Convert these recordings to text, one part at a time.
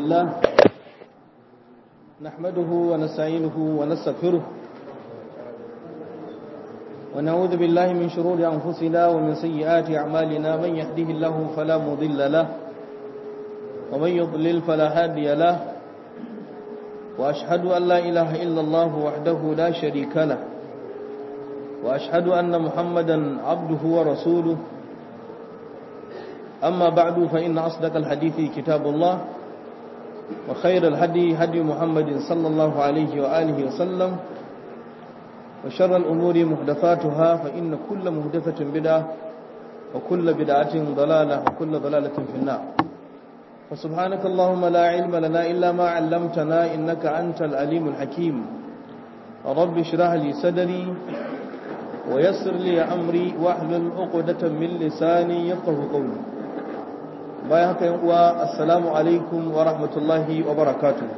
لله نحمده ونستعينه ونستغفره ونعوذ بالله من شرور أنفسنا ومن سيئات أعمالنا من يهده الله فلا مضل له ومن يضلل فلا هادي له وأشهد أن لا إله إلا الله وحده لا شريك له وأشهد أن محمدا عبده ورسوله أما بعد فإن أصدق الحديث كتاب الله وخير الهدي هدي محمد صلى الله عليه وآله وسلم وشر الأمور محدثاتها فإن كل محدثة بدعة وكل بدعة ضلالة وكل ضلالة في النار فسبحانك اللهم لا علم لنا إلا ما علمتنا إنك أنت العليم الحكيم رب اشرح لي صدري ويسر لي أمري واحلل عقدة من لساني يفقه قولي bayan haka yan uwa assalamu alaikum wa rahmatullahi wa barakatuh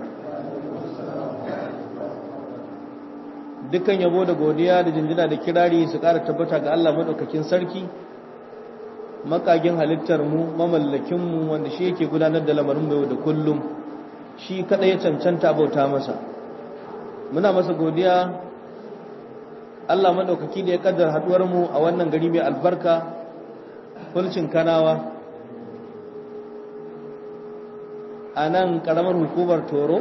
dukkan yabo da godiya da jinjina da kirari su ƙara tabbata ga Allah madaukakin sarki makagin halittar mu mamallakin mu wanda shi yake gudanar da lamarin mu da kullum shi kada ya cancanta bauta masa muna masa godiya Allah madaukaki da ya kaddara haduwar mu a wannan gari mai albarka fulcin kanawa a nan karamar hukumar toro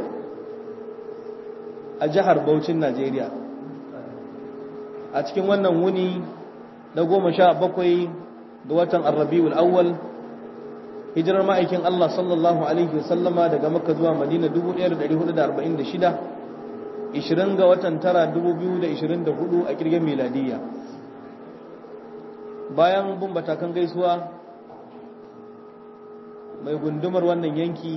a jihar Bauchin Najeriya a cikin wannan wuni na goma sha bakwai ga watan arrabiul awwal hijirar ma'aikin Allah sallallahu alaihi wasallama daga makka zuwa madina 1446 20 ga watan tara 2024 a kirgin miladiyya bayan bin batakan gaisuwa mai gundumar wannan yanki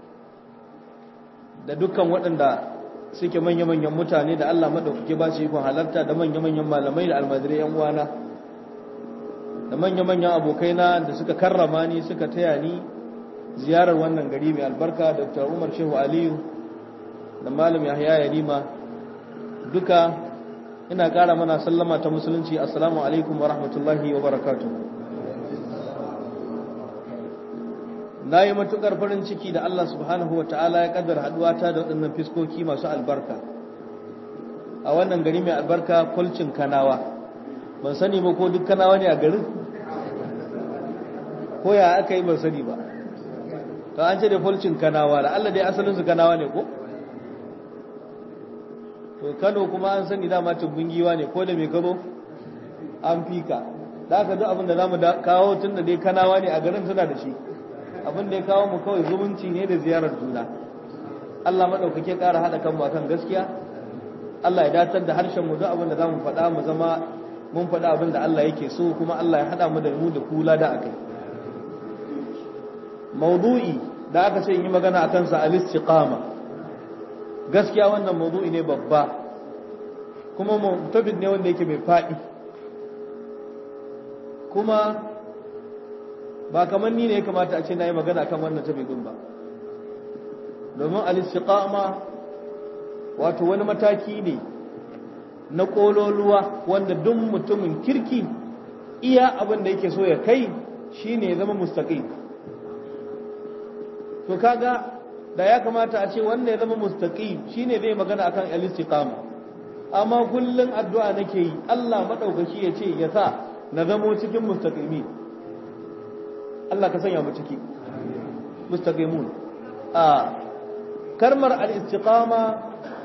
da dukkan waɗanda suke manya-manyan mutane da Allah maɗaukake ba su ikon halarta da manya-manyan malamai da almajirai yan uwana da manya-manyan abokaina da suka karrama ni suka taya ni ziyarar wannan gari mai albarka Dr. Umar Shehu Aliyu da malam Yahya Yarima duka ina ƙara mana sallama ta musulunci assalamu alaikum wa rahmatullahi wa barakatuh na yi matuƙar farin ciki da Allah subhanahu wa ta'ala ya ƙaddar haɗuwata da waɗannan fiskoki masu albarka a wannan gari mai albarka kulcin kanawa ban sani ba ko duk kanawa ne a garin ko ya aka yi ban sani ba to an ce da kulcin kanawa da Allah dai asalinsu kanawa ne ko to kano kuma an sani dama tungungiwa ne ko da mai kabo an fika da aka duk abin da za mu kawo tun da dai kanawa ne a garin suna da shi abin da ya kawo mu kawai zumunci ne da ziyarar juna Allah maɗaukake ƙara haɗa kanmu akan gaskiya Allah ya datar da harshen mu duk abin da za mu faɗa mu zama mun faɗa abin da Allah yake so kuma Allah ya haɗa mu da mu da kula da akai maudu'i da aka ce yi magana akan sa al-istiqama gaskiya wannan maudu'i ne babba kuma mutafid ne wanda yake mai faɗi kuma ba kamar ni ne ya kamata a ce na yi magana kan wannan tabidin ba domin al-istiqama wato wani mataki ne na kololuwa wanda duk mutumin kirki iya abin da yake so ya kai shine ya zama mustaqim to kaga da ya kamata a ce wannan ya zama mustaqim shine zai magana akan al-istiqama amma kullun addu'a nake yi Allah madaukaki ya ce ya sa na zamo cikin mustaqimi Allah ka sanya mu ciki mustaqimun a kalmar al-istiqama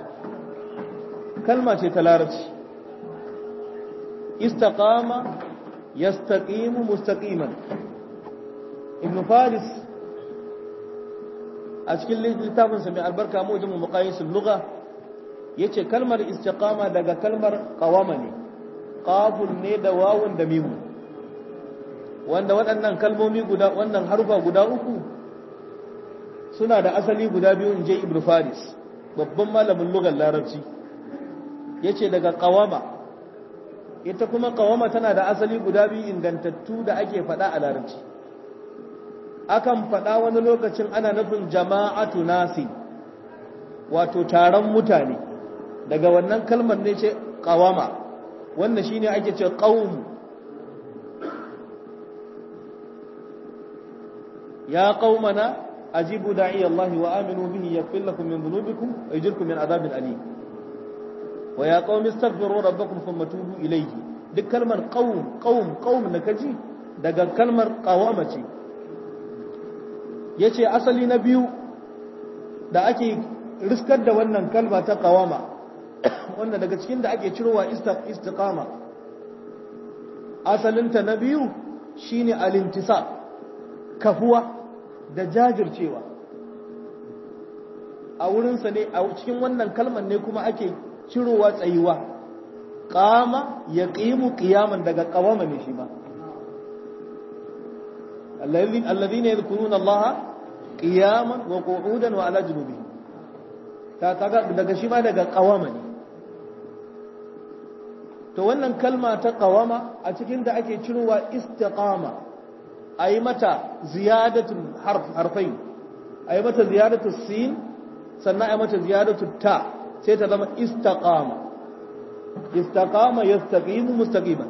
kalma ce ta larabci istaqama yastaqimu mustaqiman ibn faris a cikin littafin sa mai albarka mu jimu muqayisul lugha yace kalmar istiqama daga kalmar qawama ne qafun ne da wawun da mimun wanda waɗannan kalmomi guda wannan harufa guda uku suna da asali guda biyu in je ibn faris babban malamin lugar larabci yace daga qawama ita kuma qawama tana da asali guda biyu ingantattu da ake faɗa a larabci akan faɗa wani lokacin ana nufin jama'atu nasi wato taron mutane daga wannan kalmar ne ce qawama wannan shine ake ce qaum ya qaumana ajibu da'i Allah wa aminu bihi yaghfir lakum min dhunubikum wa yujirkum min adhabin alim wa ya qaumi astaghfiru rabbakum thumma tubu ilayhi duk kalmar qaum qaum qaum da kaji daga kalmar qawama ce yace asali na biyu da ake riskar da wannan kalma ta qawama wanda daga cikin da ake cirowa istiqama asalinta na biyu shine al-intisab kafuwa da jajircewa a wurinsa ne a cikin wannan kalmar ne kuma ake cirowa tsayuwa qama yaqimu qiyaman daga qawama ne shi ma alladhina yadhkuruna allaha qiyaman wa qu'udan wa ala junubihim ta kaga daga shi ma daga qawama ne to wannan kalma ta qawama a cikin da ake cirowa istiqama ayi mata ziyadatul harf harfai ayi mata ziyadatul sin sannan ayi mata ziyadatul ta sai ta zama istaqama istaqama yastaqimu mustaqiman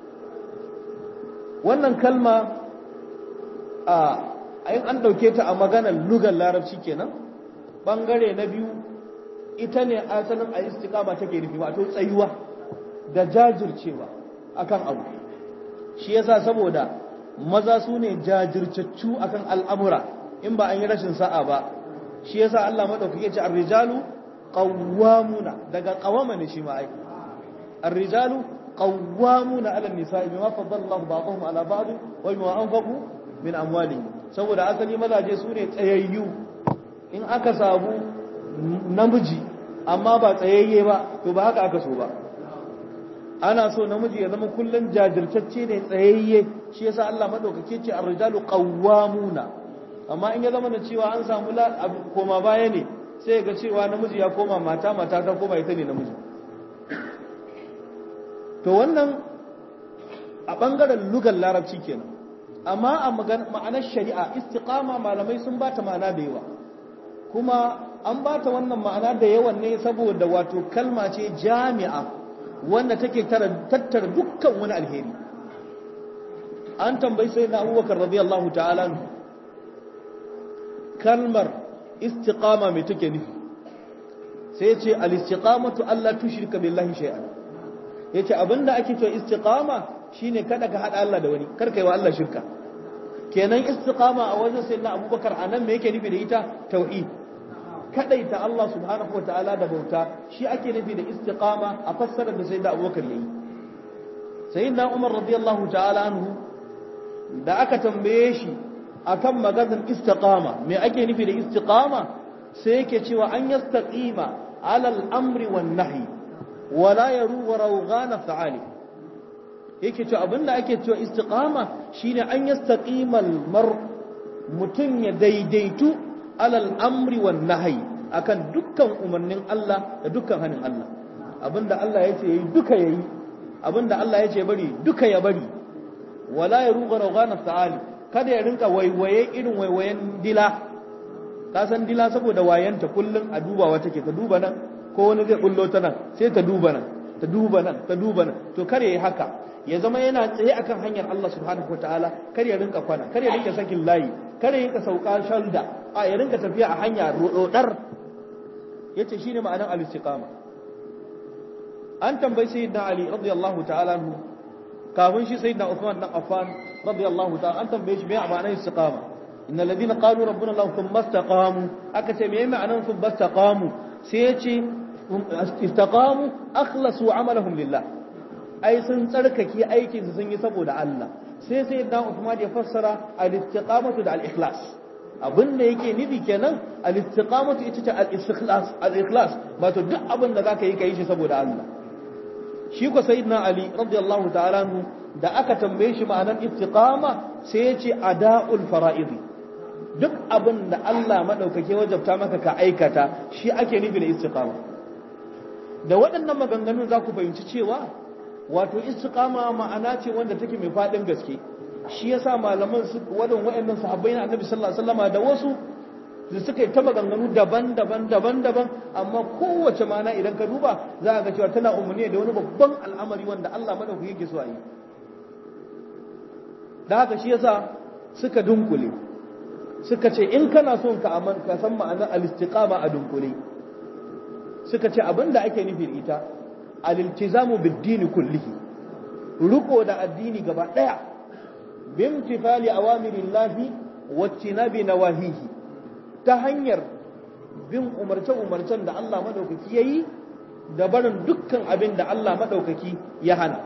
wannan kalma a ayin an dauke ta a maganar lugar larabci kenan bangare na biyu ita ne asalin a istiqama take nufi wato tsayuwa da jajircewa akan abu shi yasa saboda maza su ne jajircaccu akan al'amura in ba an yi rashin sa'a ba shi yasa Allah madaukake ce ar-rijalu qawwamuna daga qawama ne shi ma ai ar-rijalu qawwamuna 'ala an-nisa'i bima faddala Allah ba'dahum 'ala ba'd wa bima anfaqu min amwalihim saboda asali mazaje su ne tsayayyu in aka samu namiji amma ba tsayayye ba to ba haka aka so ba ana so namiji ya zama kullun jajirtacce ne tsayayye shi yasa Allah madaukake ce ar-rijalu qawwamuna amma in ya zama da cewa an samu koma baya ne sai ga cewa namiji ya koma mata mata ta koma ita ne namiji to wannan a bangaren lugar larabci kenan amma a ma'anar shari'a istiqama malamai sun bata ma'ana da yawa kuma an bata wannan ma'ana da yawan ne saboda wato kalma ce jami'a wanda take tattara dukkan wani alheri an tambayi sai na abubakar radiyallahu ta'ala kalmar istiqama mai take nufi sai ya ce al-istiqamatu Allah tushrika billahi shay'an yace abinda ake cewa istiqama shine kada ka hada Allah da wani kar kai wa Allah shirka kenan istiqama a wajen sayyidina Abubakar anan me yake nufi da ita tauhid kadaita Allah subhanahu wataala da bauta shi ake nufi da istiqama a fassarar da sayyidina Abubakar yayi sayyidina Umar radiyallahu ta'ala anhu da aka tambaye shi akan maganar istiqama me ake nufi da istiqama sai yake cewa an yastaqima ala al-amri wan nahyi wala yaru wa rawghana fa'ali yake cewa abinda ake cewa istiqama shine an yastaqima al-mar mutun ya daidaitu ala al-amri wan nahyi akan dukkan umarnin Allah da dukkan hanin Allah abinda Allah yace yayi duka yayi abinda Allah yace bari duka ya bari wala yaru wa rawghana fa'ali kada ya rinka waiwaye irin waiwayen dila ka san dila saboda wayanta kullum a dubawa take ta duba nan ko wani zai bullo ta nan sai ta duba nan ta duba nan ta duba nan to kare yi haka ya zama yana tsaye akan hanyar Allah subhanahu wataala kar ya rinka kwana kar ya rinka sakin layi kar ya rinka sauka shalda a ya rinka tafiya a hanya rodar yace shine ma'anar al-istiqama an tambayi sayyidina ali radiyallahu ta'ala anhu kafin shi sayyidina Uthman dan Affan radiyallahu ta'ala an tambaye shi me ma'anar istiqama innal ladina qalu rabbuna Allah thumma istaqamu aka ce me ma'anar thumma istaqamu sai ya ce istaqamu akhlasu amalahum lillah ai sun tsarkake aikin su sun yi saboda Allah sai sayyidina Uthman ya fassara al-istiqamatu da al-ikhlas abin da yake nufi kenan al-istiqamatu ita ce al-ikhlas al-ikhlas wato duk abin da zaka yi ka yi shi saboda Allah shi ko sayyidina ali radiyallahu ta'ala anhu da aka tambaye shi ma'anar istiqama sai ya ce ada'ul fara'id duk abin da Allah madaukake wajabta maka ka aikata shi ake nufi da istiqama da waɗannan maganganun za ku fahimci cewa wato istiqama ma'ana ce wanda take mai faɗin gaske shi yasa malaman su wadan waɗannan sahabbai na annabi sallallahu alaihi wasallama da wasu da suka yi ta maganganu daban-daban daban-daban amma kowace mana idan ka duba za ga cewa tana umarni da wani babban al'amari wanda Allah madaukaki yake so a yi da haka shi yasa suka dunkule suka ce in kana son ka aman ka san ma'anar al-istiqama a dunkule suka ce abinda ake nufin ita al-iltizamu bid-din kullihi riko da addini gaba daya bimtifali awamirillahi wattinabi nawahihi ta hanyar bin umarce-umarcen da Allah madaukaki yayi da barin dukkan abin da Allah madaukaki ya hana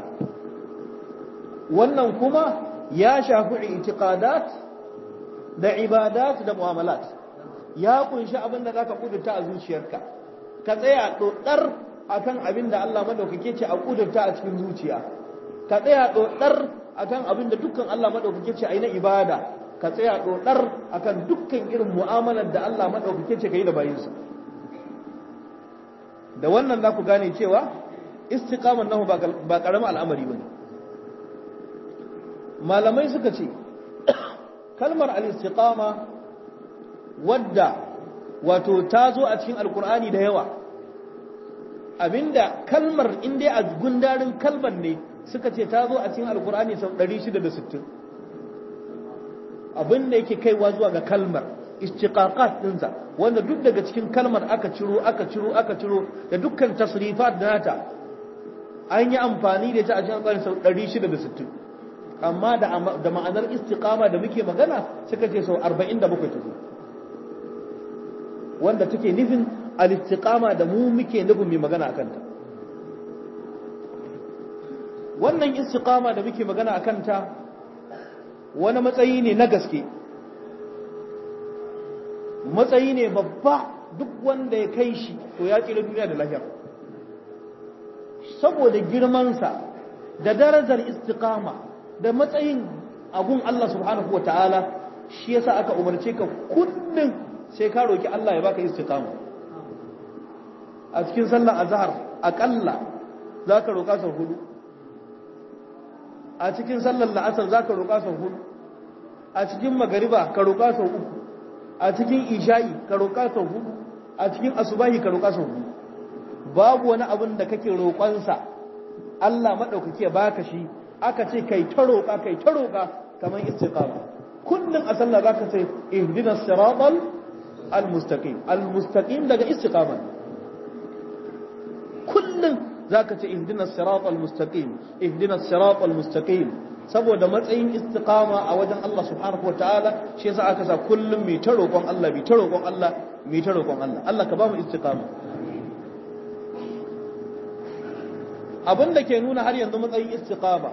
wannan kuma ya shafi itiqadat da ibadat da mu'amalat ya kunshi abin da zaka kudurta a zuciyarka ka tsaya dodar akan abin da Allah madaukake ce a kudurta a cikin zuciya ka tsaya dodar akan abin da dukkan Allah madaukake ce ayi na ibada ka tsaya dodar akan dukkan irin mu'amalar da Allah madaukake ce kai da bayinsa da wannan za ku gane cewa istiqaman nahu ba karamin al'amari bane malamai suka ce kalmar al-istiqama wadda wato ta zo a cikin alkur'ani da yawa abinda kalmar inda a gundarin kalmar ne suka ce ta zo a cikin alkur'ani sau 660 abinda yake kaiwa zuwa ga kalmar istiqaqat dinsa wanda duk daga cikin kalmar aka ciro aka ciro aka ciro da dukkan tasrifat nata an yi amfani da ita a cikin alkur'ani sau 660 amma da da ma'anar istiqama da muke magana suka ce sau 47 ta zo wanda take nufin al-istiqama da mu muke nufin mai magana akan ta wannan istiqama da muke magana akan ta wani matsayi ne na gaske matsayi ne babba duk wanda ya kai shi to ya kira duniya da lahiyar saboda girmansa da darajar istiqama da matsayin agun Allah subhanahu wa ta'ala shi yasa aka umarce ka kullum sai ka roki Allah ya baka istiqama a cikin sallar azhar akalla zaka roka sau hudu a cikin sallar la'asar zaka roka sau hudu a cikin magariba ka roka sau uku a cikin isha'i ka roka sau hudu a cikin asubahi ka roka sau hudu babu wani abin da kake roƙonsa Allah madaukake ya baka shi aka ce kai ta roƙa kai ta roƙa kamar istiqama kullum a sallah zaka ce ihdinas siratal almustaqim almustaqim daga istiqama kullum zaka ce ihdinas siratal mustaqim ihdinas siratal mustaqim saboda matsayin istiqama a wajen Allah subhanahu wataala shi yasa aka sa kullum mai ta roƙon Allah mai ta roƙon Allah mai ta roƙon Allah Allah ka ba mu istiqama abin da ke nuna har yanzu matsayin istiqama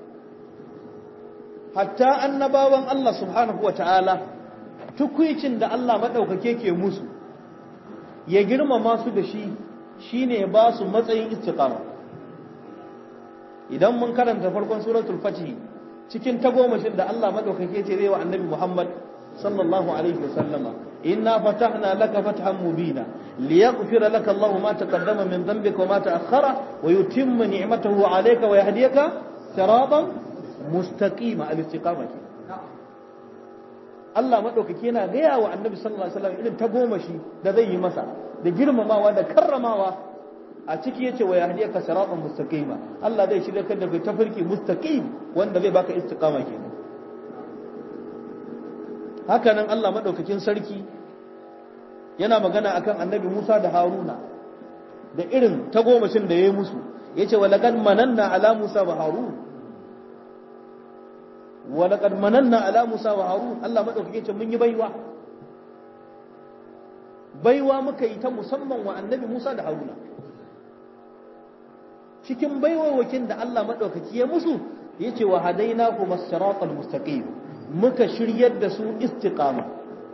hatta annabawan Allah subhanahu wa ta'ala tukwicin da Allah maɗaukake ke musu ya girmama su da shi shine ba su matsayin istiqama idan mun karanta farkon suratul fatih cikin tagomashin da Allah maɗaukake ce zai wa annabi Muhammad sallallahu alaihi wasallama inna fatahna laka fathan mubina liyaghfira laka Allahu ma taqaddama min dhanbika wa ma ta'akhkhara wa yutimma ni'matahu 'alayka wa yahdiyaka siratan mustaqima al-istiqama Allah madaukake yana gaya wa Annabi sallallahu alaihi wasallam irin tagomashi da zai yi masa da girmamawa da karramawa a ciki yace wa yahdiyaka siratan mustaqima Allah zai shirya ka da tafarki mustaqim wanda zai baka istiqama kenan haka nan Allah maɗaukakin sarki yana magana akan annabi Musa da Haruna da irin tagomashin da ya yi musu ya ce walaƙad mananna ala Musa wa Harun walaƙad mananna ala Musa wa Harun Allah maɗaukakin ce mun yi baiwa baiwa muka yi ta musamman wa annabi Musa da Haruna cikin baiwawakin da Allah maɗaukaki ya musu ya ce wa hadaina kuma siratal mustaqim muka shiryar da su istiqama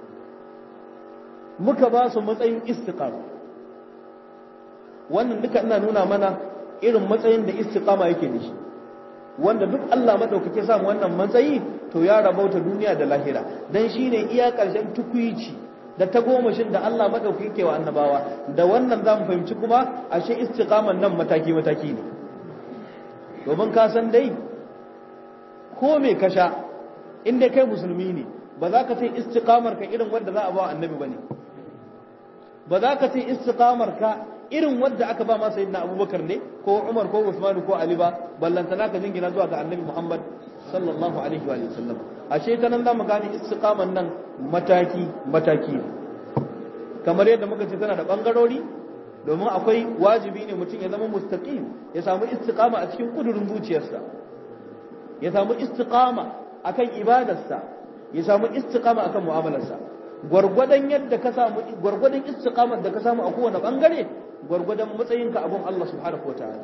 muka ba su matsayin istiqama wannan duka ina nuna mana irin matsayin da istiqama yake da shi wanda duk Allah madaukake samu wannan matsayi to ya rabauta duniya da lahira dan shine iya karshen tukuici da tagomashin da Allah madaukake yake wa annabawa da wannan zamu fahimci kuma ashe istiqaman nan mataki mataki ne domin ka san dai ko me ka sha in dai kai musulmi ne ba za ka ce istiqamar ka irin wanda za a ba annabi bane ba za ka ce istiqamar ka irin wadda aka ba masa sayyidina abubakar ne ko umar ko usman ko ali ba ballantana ka jingina zuwa ga annabi muhammad sallallahu alaihi wa sallam ashe ta nan zamu gane istiqaman nan mataki mataki kamar yadda muka ce tana da bangarori domin akwai wajibi ne mutum ya zama mustaqim ya samu istiqama a cikin kudurin zuciyarsa ya samu istiqama akan ibadarsa ya samu istiqama akan mu'amalarsa gwargwadon yadda ka samu gwargwadon istiqamar da ka samu a kowane bangare gwargwadon matsayinka abun Allah subhanahu wataala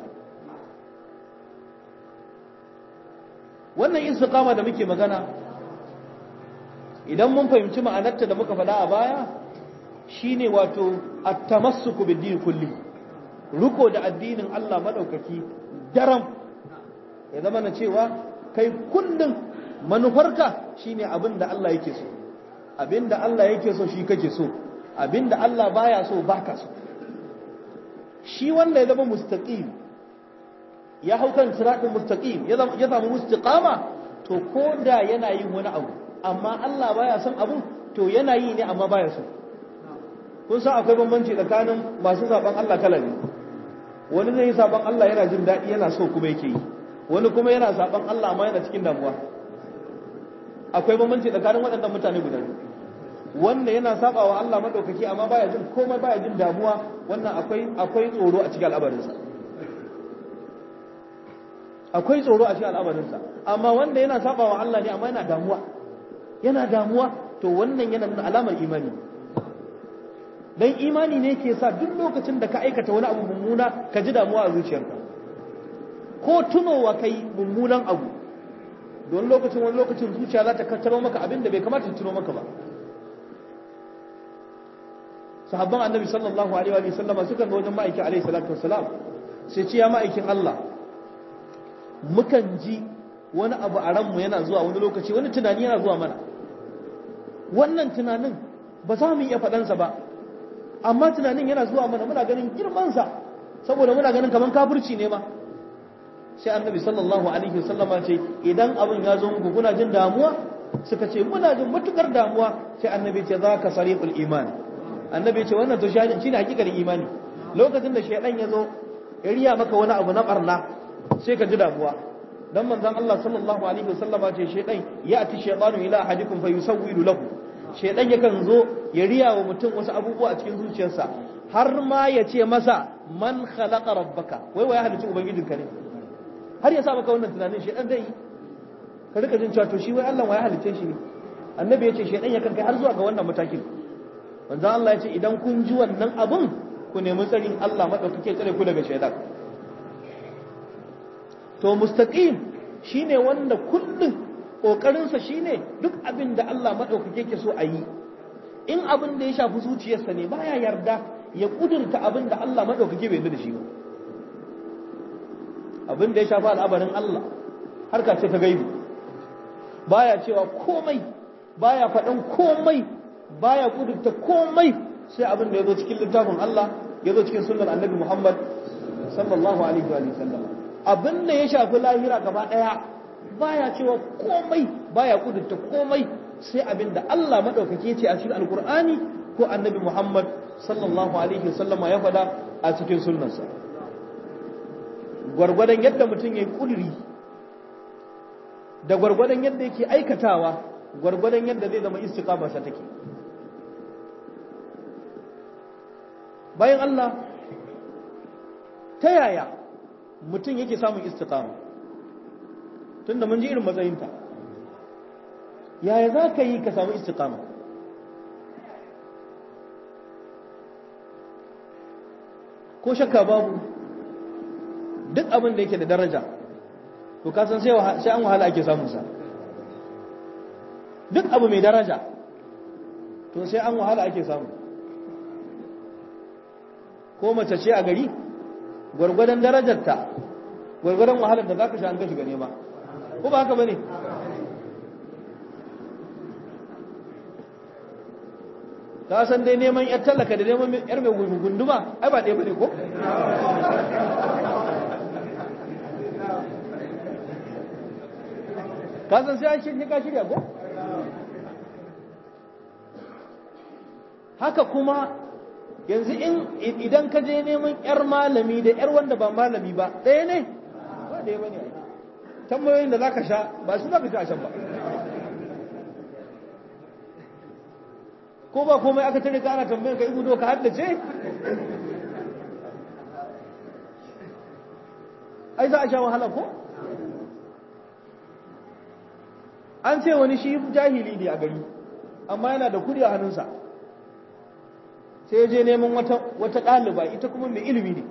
wannan istiqama da muke magana idan mun fahimci ma'anarta da muka faɗa a baya shine wato at-tamassuku bid-din kulli ruko da addinin Allah madaukaki daram ya zama na cewa kai kullum manufarka shine abin da Allah yake so abin da Allah yake so shi kake so abin da Allah baya so baka so shi wanda ya zama mustaqim ya hau kan siratin mustaqim ya samu istiqama to ko da yana yin wani abu amma Allah baya son abu to yana yi ne amma baya so kun san akwai bambanci tsakanin masu saban Allah kala ne wani zai yi saban Allah yana jin daɗi yana so kuma yake yi wani kuma yana saban Allah amma yana cikin damuwa akwai bambanci tsakanin waɗannan mutane guda biyu wanda yana saba wa Allah madaukaki amma baya jin komai baya jin damuwa wannan akwai akwai tsoro a cikin al'amarinsa akwai tsoro a cikin al'amarinsa amma wanda yana saba wa Allah ne amma yana damuwa yana damuwa to wannan yana nuna alamar imani dan imani ne ke sa duk lokacin da ka aikata wani abu mummuna ka ji damuwa a zuciyarka ko tunowa kai mummunan abu don lokacin wani lokacin zuciya za ta kattaro maka abin da bai kamata ta tuno maka ba sahabban annabi sallallahu alaihi wa sallama suka ga wajen ma'aikin alaihi salatu wassalam sai ce ya ma'aikin Allah mukan ji wani abu a ranmu yana zuwa wani lokaci wani tunani yana zuwa mana wannan tunanin ba za mu iya faɗansa ba amma tunanin yana zuwa mana muna ganin girmansa saboda muna ganin kamar kafirci ne ma sai annabi sallallahu alaihi wasallama ce idan abin ya zo muku kuna jin damuwa suka ce muna jin matukar damuwa sai annabi ce za ka sariqul iman annabi ce wannan to shine hakikarin imani lokacin da shaydan ya zo ya riya maka wani abu na barna sai ka ji damuwa dan manzon Allah sallallahu alaihi wasallama ce shaydan ya'ti shaytanu ila ahadikum fayusawwilu lahu shaydan yakan zo ya riya wa mutum wasu abubuwa a cikin zuciyarsa har ma ya ce masa man khalaqa rabbaka wai wai halicci ubangijinka ne har ya sa maka wannan tunanin shaydan zai yi ka rika jin cewa to shi wai Allah wai halicce shi ne annabi ya ce shaydan yakan kai har zuwa ga wannan matakin manzon Allah ya ce idan kun ji wannan abun ku nemi tsarin Allah madaukake tsare ku daga shaydan to mustaqim shine wanda kullum kokarinsa shine duk abin da Allah madaukake ke so a yi in abin da ya shafi zuciyarsa ne baya yarda ya kudurta abin da Allah madaukake bai yarda da shi ba abin da ya shafi al'abarin Allah harka ce ta gaibi baya cewa komai baya faɗan komai baya kudurta komai sai abin da ya zo cikin littafin Allah ya zo cikin sunnar annabi Muhammad sallallahu alaihi wa sallam abin da ya shafi lahira gaba ɗaya baya cewa komai baya kudurta komai sai abin da Allah maɗaukake ce a cikin alkur'ani ko annabi Muhammad sallallahu alaihi wasallama ya faɗa a cikin sunnarsa gwargwadon yadda mutum ya yi ƙuduri da gwargwadon yadda yake aikatawa gwargwadon yadda zai zama istiqamarsa take bayan Allah ta yaya mutum yake samun istiqama tunda mun ji irin matsayinta yaya za ka yi ka samu istiqama ko shakka babu duk abin da yake da daraja to kasan sai an wahala ake samunsa duk abu mai daraja to sai an wahala ake samu ko mace ce a gari gwargwadon darajarta gwargwadon wahalar da za ka sha an gashi gane ba ko ba haka ba ne ka san dai neman yar tallaka da neman yar mai gunduma ai ba ɗaya ba ne ko ka san sai an shirya ka shirya ko haka kuma yanzu in idan ka je neman yar malami da yar wanda ba malami ba ɗaya ne ba ɗaya bane ai tambayoyin da zaka sha ba su zaka sha shan ba ko ba komai aka tare ka ana tambayar ka ibu ka haddace ai za a sha wahala ko an ce wani shi jahili ne a gari amma yana da kudi a hannunsa sai je neman wata wata ɗaliba ita kuma mai ilimi ne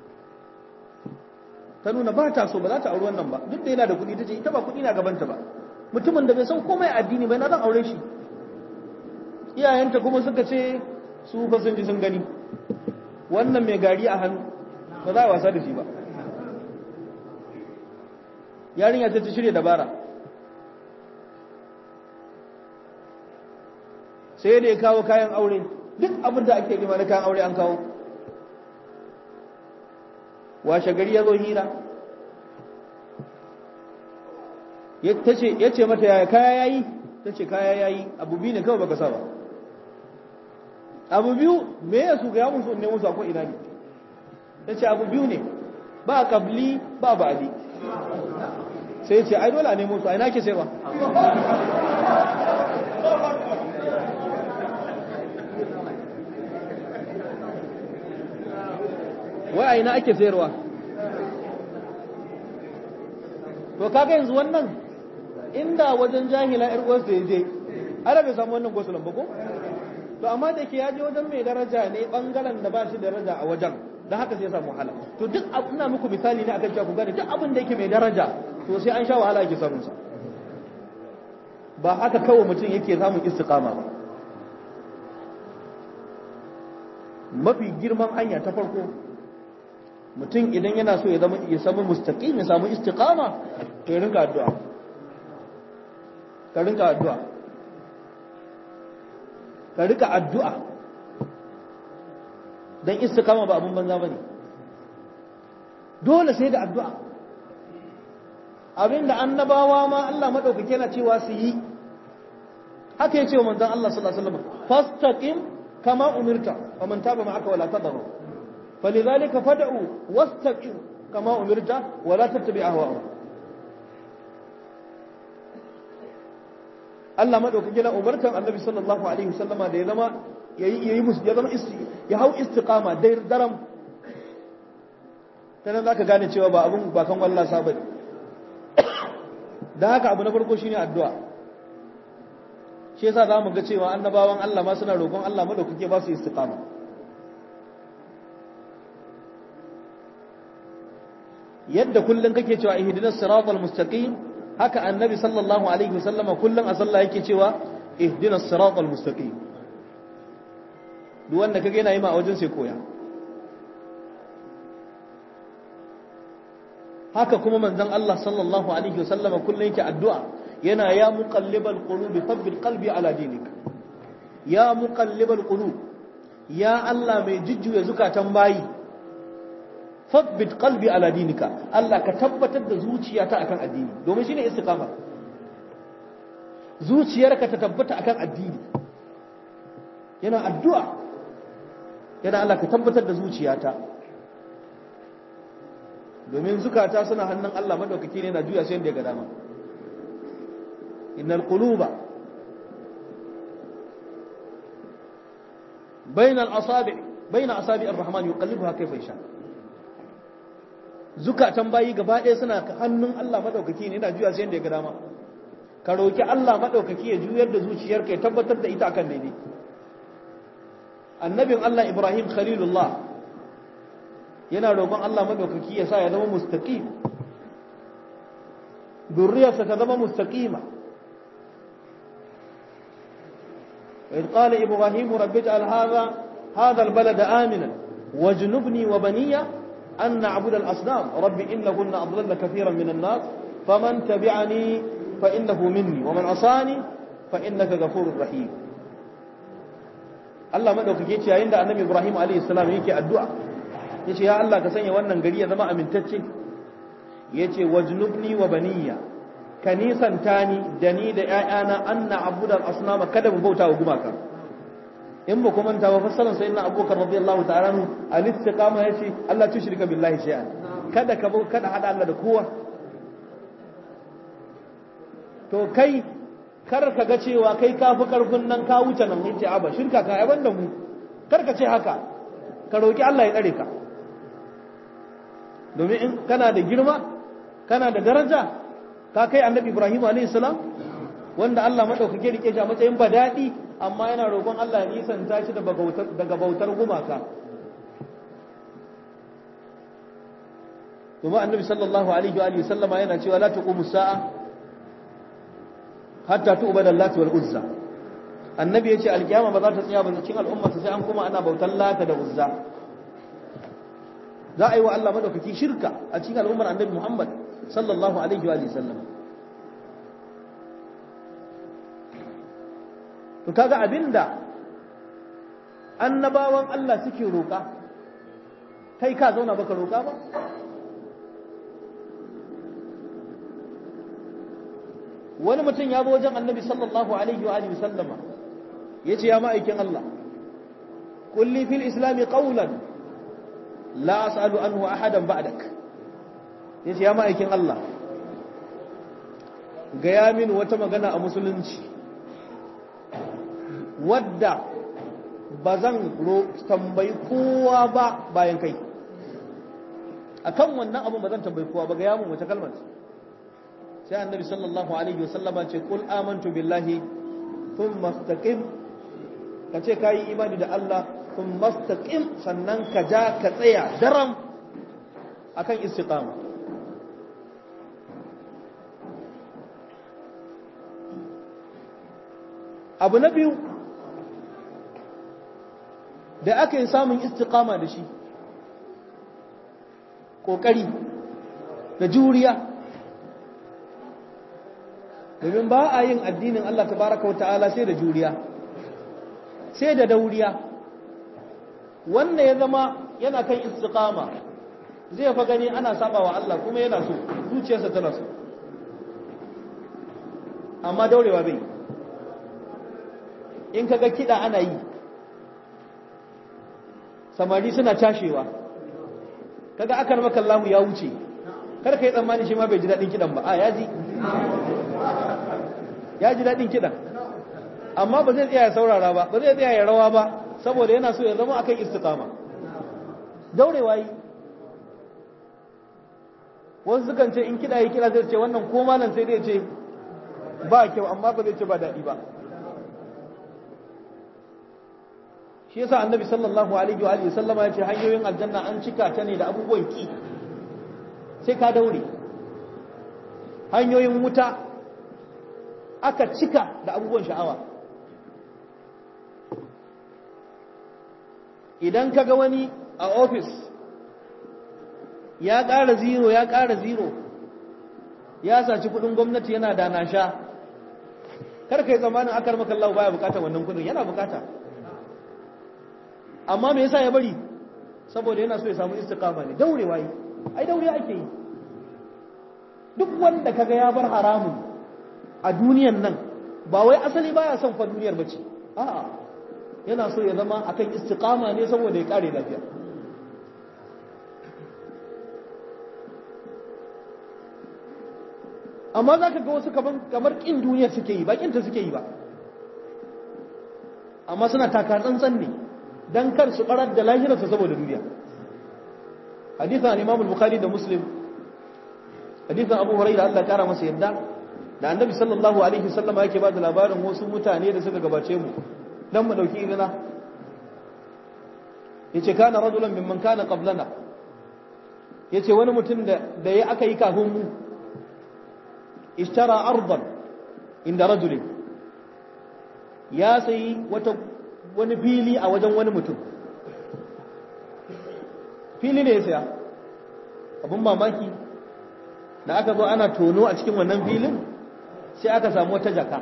ta nuna ba ta so ba za ta auri wannan ba duk da yana da kudi ta ce ita ba kudi na gabanta ba mutumin da bai san komai addini bai na zan aure shi iyayenta kuma suka ce su fa sun ji sun gani wannan mai gari a hannu ba za a wasa da shi ba yarinya ta ci shirya dabara sai da ya kawo kayan aure duk abin da ake nema na kayan aure an kawo washe gari ya zo hira ya ce mata yaya kaya yayi ta ce kaya yayi abu biyu ne kawai baka sa ba abu biyu me ya su ga musu ne musu akwai ina ne ta ce abu biyu ne ba kabli ba ba'adi sai ce ai dole a nemo su ai nake sai ba wai a ina ake sayarwa to kaga yanzu wannan inda wajen jahila yar uwarsa ya je ana bai samu wannan gosulan ba ko to amma da ke ya je wajen mai daraja ne bangaren da ba shi daraja a wajen da haka sai ya samu wahala to duk ina muku misali ne akan cewa ku gane duk abin da yake mai daraja to sai an sha wahala yake samun sa ba haka kawai mutum yake samun istiqama ba mafi girman hanya ta farko mutum idan yana so ya zama ya samu mustaqim ya samu istiqama to ya rinka addu'a ka rinka addu'a ka rika addu'a dan istiqama ba abun banza bane dole sai da addu'a abinda annabawa ma Allah madaukake yana cewa su yi haka ya ce wa manzon Allah sallallahu alaihi wasallam fastaqim kama umirta wa man taba ma'aka wala tadaru falidhalika fad'u wastaqim kama umirta wala tattabi ahwa'ahum Allah madaukake yana umartan Annabi sallallahu alaihi wasallama da ya zama yayi yayi musu ya zama ya hau istiqama dai daram tana zaka gane cewa ba abun ba kan wallasa bane dan haka abu na farko shine addu'a shi yasa zamu ga cewa annabawan Allah ma suna roƙon Allah madaukake ba su istiqama yadda kullun kake cewa ihdinas siratal mustaqim haka annabi sallallahu alaihi wasallama kullun a sallah yake cewa ihdinas siratal mustaqim duk wanda kage yana yi ma a wajen sai koya haka kuma manzon Allah sallallahu alaihi wasallama kullun yake addu'a yana ya muqallibal qulubi thabbit qalbi ala dinik ya muqallibal qulub ya Allah mai jujjuya zukatan bayi thabbit qalbi ala dinika Allah ka tabbatar da zuciyata akan addini domin shine istiqama zuciyarka ta tabbata akan addini yana addu'a yana Allah ka tabbatar da zuciyata domin zukata suna hannun Allah madaukaki ne na juya sai da ya ga dama innal quluba bayna al-asabi' bayna asabi' ar-rahman yuqallibuha kayfa yasha zukatan bayi gaba ɗaya suna hannun Allah madaukaki ne yana juya sai da ya ga dama ka roki Allah madaukaki ya juyar da zuciyarka ya tabbatar da ita akan daidai annabin Allah Ibrahim Khalilullah yana roƙon Allah madaukaki ya sa ya zama mustaqim durriyarsa ta zama mustaqima وإذ قال إبراهيم رب اجعل هذا هذا البلد آمنا واجنبني وبني أن نعبد الأصنام رب إنهن أضلل كثيرا من الناس فمن تبعني فإنه مني ومن عصاني فإنك غفور رحيم Allah madaukake ce yayin da Annabi Ibrahim alayhi salam yake addu'a yace ya Allah ka sanya wannan gari ya zama amintacce yace wajnubni wa baniya ka nisanta ni da ni da ƴaƴana anna abudal asnama kada mu bauta wa gumaka in ba kuma ta ba fassarar sayyidina abubakar radiyallahu ta'ala anhu al-istiqama yace Allah tushrika billahi shay'an kada ka kada hada Allah da kowa to kai kar ka ga cewa kai ka fi karfin nan ka wuce nan yace aba shirka ka ai banda mu kar ka ce haka ka roki Allah ya tsare ka domin in kana da girma kana da daraja ka kai annabi Ibrahim alayhi salam wanda Allah madaukake rike shi a matsayin badadi amma yana roƙon Allah ya nisanta shi daga bautar gumaka kuma annabi sallallahu alaihi wa sallama yana cewa la taqumu sa'a hatta tu'bada allati wal uzza annabi yace alkiyama ba za ta tsaya ba cikin al'umma sai an kuma ana bautar lata da uzza za a yi wa Allah madaukaki shirka a cikin al'ummar annabi Muhammad sallallahu alaihi wa sallam to kaga abinda annabawan Allah suke roƙa kai ka zauna baka roƙa ba wani mutum ya zo wajen annabi sallallahu alaihi wa alihi sallama yace ya ma'aikin Allah kulli fil islami qawlan la as'alu anhu ahadan ba'dak yace ya ma'aikin Allah gaya min wata magana a musulunci wadda ba zan tambayi kowa ba bayan kai akan wannan abin ba zan tambayi kowa ba gaya min wata kalmar sai annabi sallallahu alaihi wasallama ce kul amantu billahi thumma istaqim kace kai imani da Allah thumma istaqim sannan ka ja ka tsaya daram akan istiqama abu na biyu da aka yi samun istiqama da shi kokari da juriya domin ba a yin addinin Allah tabaraka wa ta'ala sai da juriya sai da dauriya wanda ya zama yana kan istiqama zai fa gani ana saba wa Allah kuma yana so zuciyarsa tana so amma daurewa bai in kaga kida ana yi samari suna cashewa kaga akan maka Allah ya wuce kar ka yi tsammani shi ma bai ji daɗin kidan ba a ya ji ya ji daɗin kiɗan amma ba zai tsaya ya saurara ba ba zai tsaya ya rawa ba saboda yana so ya zama akan istiqama daurewa yi wasu sukan ce in kiɗa yi kiɗa zai ce wannan ko malam sai dai ce ba kyau amma ba zai ce ba daɗi ba shi yasa annabi sallallahu alaihi wa alihi sallama ya ce hanyoyin aljanna an cika ta ne da abubuwan ki sai ka daure hanyoyin wuta aka cika da abubuwan sha'awa idan ka ga wani a ofis ya ƙara zero ya ƙara zero ya saci kudin gwamnati yana da na sha karka yi zamanin akar makallahu baya bukata wannan kudin yana bukata amma me yasa ya bari saboda yana so ya samu istiqama ne daurewa yi ai daure ake yi duk wanda kaga ya bar haramun a duniyan nan ba wai asali baya son fa duniyar bace a'a yana so ya zama akan istiqama ne saboda ya kare lafiya amma za ka ga wasu kamar ƙin duniyar suke yi ba ƙinta suke yi ba amma suna taka tsantsan ne don kar su ɓarar da lahirarsa saboda duniya hadithan imam bukhari da muslim hadithan abu hurairah Allah ya kara masa yadda da annabi sallallahu alaihi wasallam yake ba da labarin wasu mutane da suka gabace mu dan mu dauki izina yace kana rajulan mimman kana qablana yace wani mutum da da ya aka yi kafin mu ishtara ardan inda rajulin ya sayi wata wani fili a wajen wani mutum fili ne ya saya abin mamaki da aka zo ana tono a cikin wannan filin sai aka samu wata jaka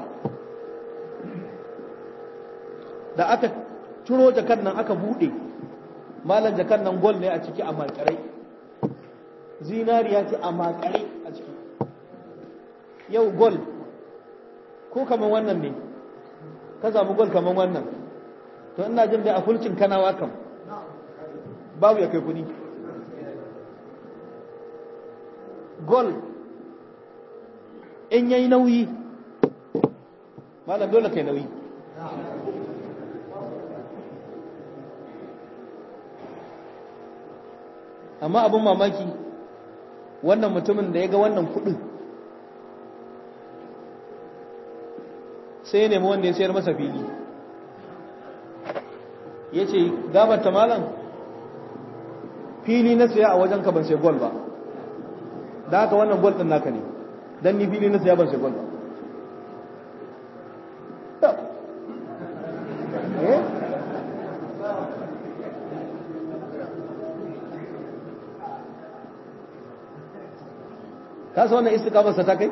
da aka ciro jakar nan aka bude malan jakar nan gol ne a ciki a makarai zinariya ce a makarai a ciki yau gol ko kamar wannan ne ka samu gol kamar wannan to ina jin dai a fulcin kanawa kam babu ya kai kudi gol in yayi nauyi malam dole kai nauyi amma abin mamaki wannan mutumin da ya ga wannan kudin sai ya nemi wanda ya sayar masa fili ya ce gabata malam fili na saya a wajen ka ban sai gol ba da haka wannan gol din naka ne don ni fili na saya ban sai gol ba ka sa wannan istiqamarsa ta kai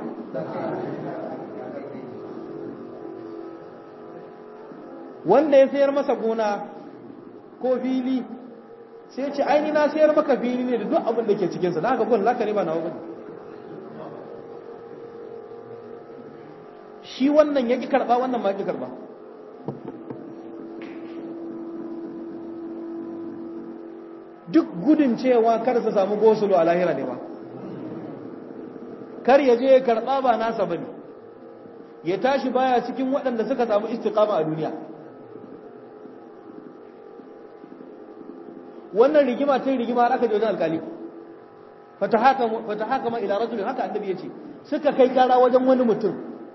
wanda ya sayar masa gona ko fili sai ce aini na sayar maka fili ne da duk abin da ke cikinsa da haka gun laka ne ba na wani shi wannan ya ƙi karɓa wannan ma ƙi karɓa duk gudun cewa kar su samu gosulo a lahira ne ba kar ya je ya karɓa ba nasa bane ya tashi baya cikin waɗanda suka samu istiqama a duniya wannan rigima ta rigima har aka je wajen alkali fatahaka ma ila rajulin haka annabi yace suka kai kara wajen wani mutum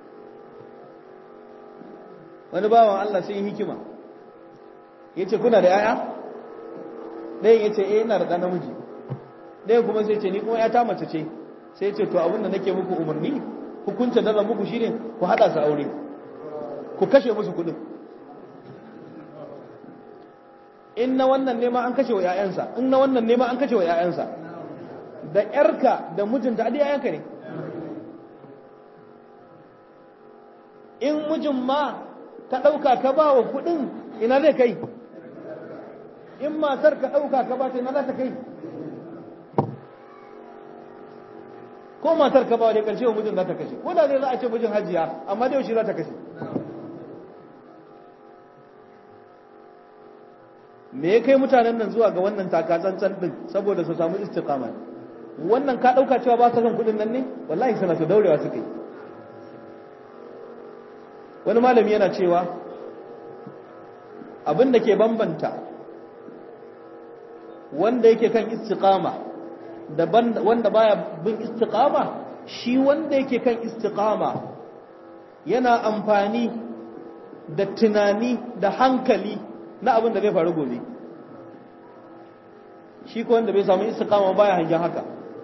wani bawan Allah sai hikima yace kuna da yaya ɗayan yace eh ina da ɗan namiji ɗayan kuma sai ce ni kuma ya ta mace ce sai ce to abin da nake muku umarni hukunta da muku shine ku hada su aure ku kashe musu kuɗin in na wannan nema an kashe wa ‘ya'yansa in na wannan nema an kashe wa ‘ya'yansa da ‘yarka da mijinta adi ‘ya'yanka ne in mijin ma ka ɗauka ka ba wa kuɗin ina zai kai in matar ka ɗauka ka ba ta ina za ta kai ko matar ka ba wa da ƙarshe wa mijin za ta kashe ko da zai za a ce mijin hajiya amma da yaushe za ta kashe me ya kai mutanen nan zuwa ga wannan takatsantsan din saboda su samu istiqama wannan ka dauka cewa ba ka son kudin nan ne wallahi sana su daurewa suka yi wani malami yana cewa abin da ke bambanta wanda yake kan istiqama da wanda baya bin istiqama shi wanda yake kan istiqama yana amfani da tunani da hankali na abin da zai faru gobe shi ko wanda bai samu istiqama baya hangen haka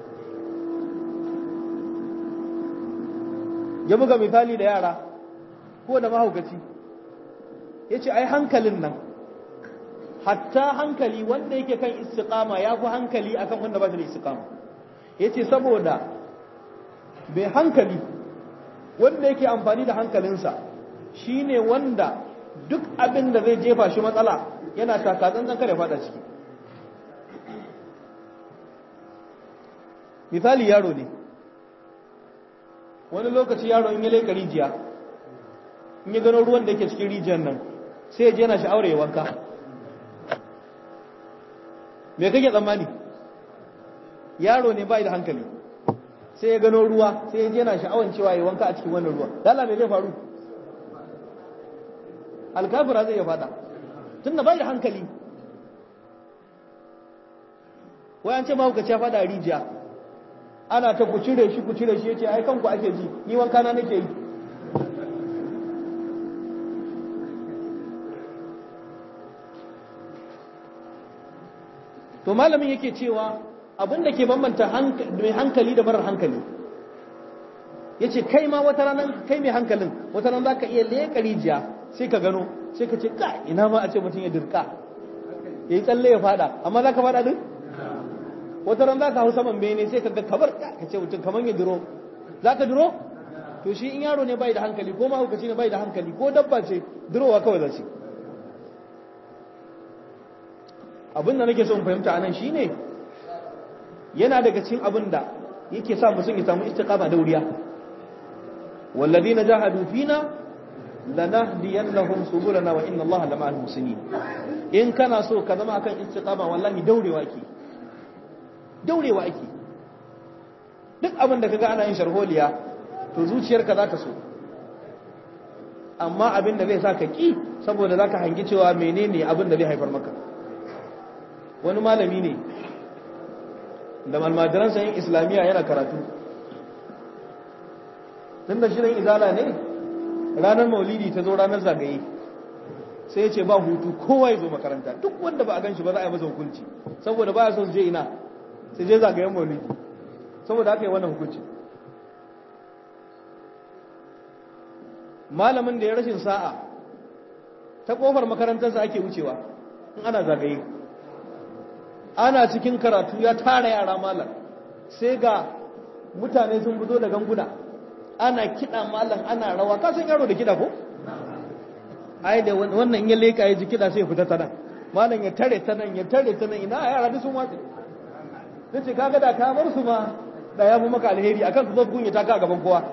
ya buga misali da yara ko da mahaukaci ya ce ai hankalin nan hatta hankali wanda yake kan istiqama ya fi hankali akan wanda ba shi da istiqama ya ce saboda bai hankali wanda yake amfani da hankalinsa shine wanda duk abin da zai jefa shi matsala yana takatsantsan kada fada ciki misali yaro ne wani lokaci yaro in ya leka rijiya in ya gano ruwan da yake cikin rijiyar nan sai ya je yana sha'awar ya wanka me kake tsammani yaro ne bai da hankali sai ya gano ruwa sai ya je yana sha'awar cewa ya wanka a cikin wannan ruwa dala me zai faru alkafira zai ya fada tun da bai da hankali wayan ce mahaukaci ya fada a rijiya ana ta ku cire shi ku cire shi ya ce ai kanku ake ji ni wanka na nake yi to malamin yake cewa abin da ke bambanta mai hankali da marar hankali ya ce kai ma wata ranar kai mai hankalin wata ranar za ka iya leƙa rijiya sai ka gano sai ka ce ka ina ma a ce mutum ya dirka ya yi tsalle ya fada amma za ka fada din wata ran za ka hau saman bene sai ka ga kabar ka ce mutum kamar ya duro za ka duro to shi in yaro ne bai da hankali ko mahaukaci ne bai da hankali ko dabba ce durowa kawai za ce abin da nake so in fahimta anan shine yana daga cikin abin da yake sa mutum ya samu istiqama da wuriya والذين جاهدوا فينا lanahdiyannahum subulana wa inna allaha lama'al muslimin in kana so ka zama akan istiqama wallahi daurewa ake daurewa ake duk abin da kaga ana yin sharholiya to zuciyarka za ta so amma abin da zai sa ka ki saboda za ka hangi cewa menene abin da zai haifar maka wani malami ne da malmadaransa yin islamiyya yana karatu tun da shirin izala ne ranar maulidi ta zo ranar zagaye sai ya ce ba hutu kowa ya zo makaranta duk wanda ba a gan shi ba za a yi masa hukunci saboda ba ya son je ina sai je zagayen maulidi saboda aka yi wannan hukunci malamin da ya rashin sa'a ta kofar makarantarsa ake wucewa in ana zagaye ana cikin karatu ya tara yara malam sai ga mutane sun fito da ganguna ana kiɗa malam ana rawa ka san yaro da kiɗa ko ai da wannan ya leka ya ji kiɗa sai ya fita ta nan malam ya tare ta nan ya tare ta nan ina yara duk sun watsi nace kaga da ka bar su ma da ya fi maka alheri akan su zo kunya ta ka gaban kowa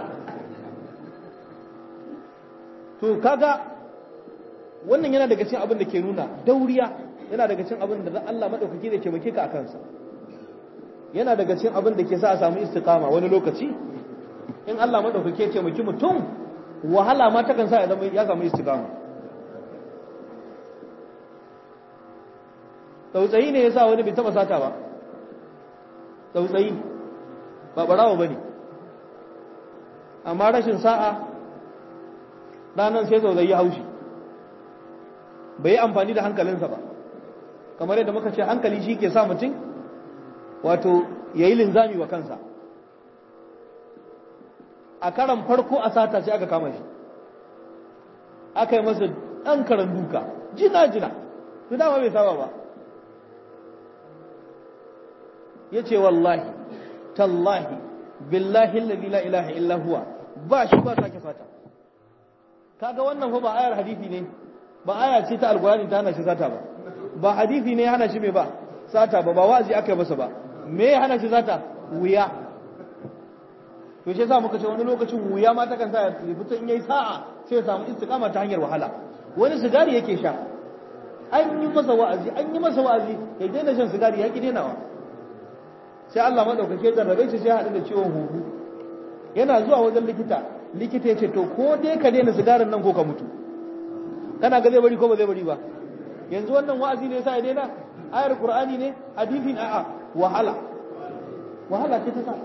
to kaga wannan yana daga cikin abin da ke nuna dauriya yana daga cikin abin da Allah madaukaki da ke muke ka akan sa yana daga cikin abin da ke sa a samu istiqama wani lokaci in Allah madaukaki ya ce muki mutum wahala ma ta kan sa ya zama ya samu istiqama tsautsayi ne yasa wani bai taba sata ba tsautsayi ba barawo bane amma rashin sa'a ranar sai zauzayi haushi bai yi amfani da hankalinsa ba kamar yadda muka ce hankali shi ke sa mutum wato ya yi linzami wa kansa a karan farko a sata sai aka kama shi aka yi masa ɗan karan duka jina-jina su dama bai saba ba ya ce wallahi tallahi billahi la ilaha illa huwa ba shi ba sake sata kaga wannan fa ba ayar hadisi ne ba aya ce ta alkurani ta hana shi sata ba ba hadisi ne hana shi me ba sata ba ba wazi aka yi masa ba me ya hana shi sata wuya to shi yasa muka ce wani lokacin wuya ma takan sa ya fita in yayi sa'a sai ya samu istiqama ta hanyar wahala wani sigari yake sha an yi masa wa'azi an yi masa wa'azi ya daina shan sigari ya ki dainawa sai Allah madaukake jarrabe shi sai ya haɗu da ciwon huhu yana zuwa wajen likita likita ya ce to ko dai ka daina sigarin nan ko ka mutu kana ga zai bari ko ba zai bari ba yanzu wannan wa'azi ne sai ya daina ayar qur'ani ne hadisi ne a'a wahala wahala ce ta sa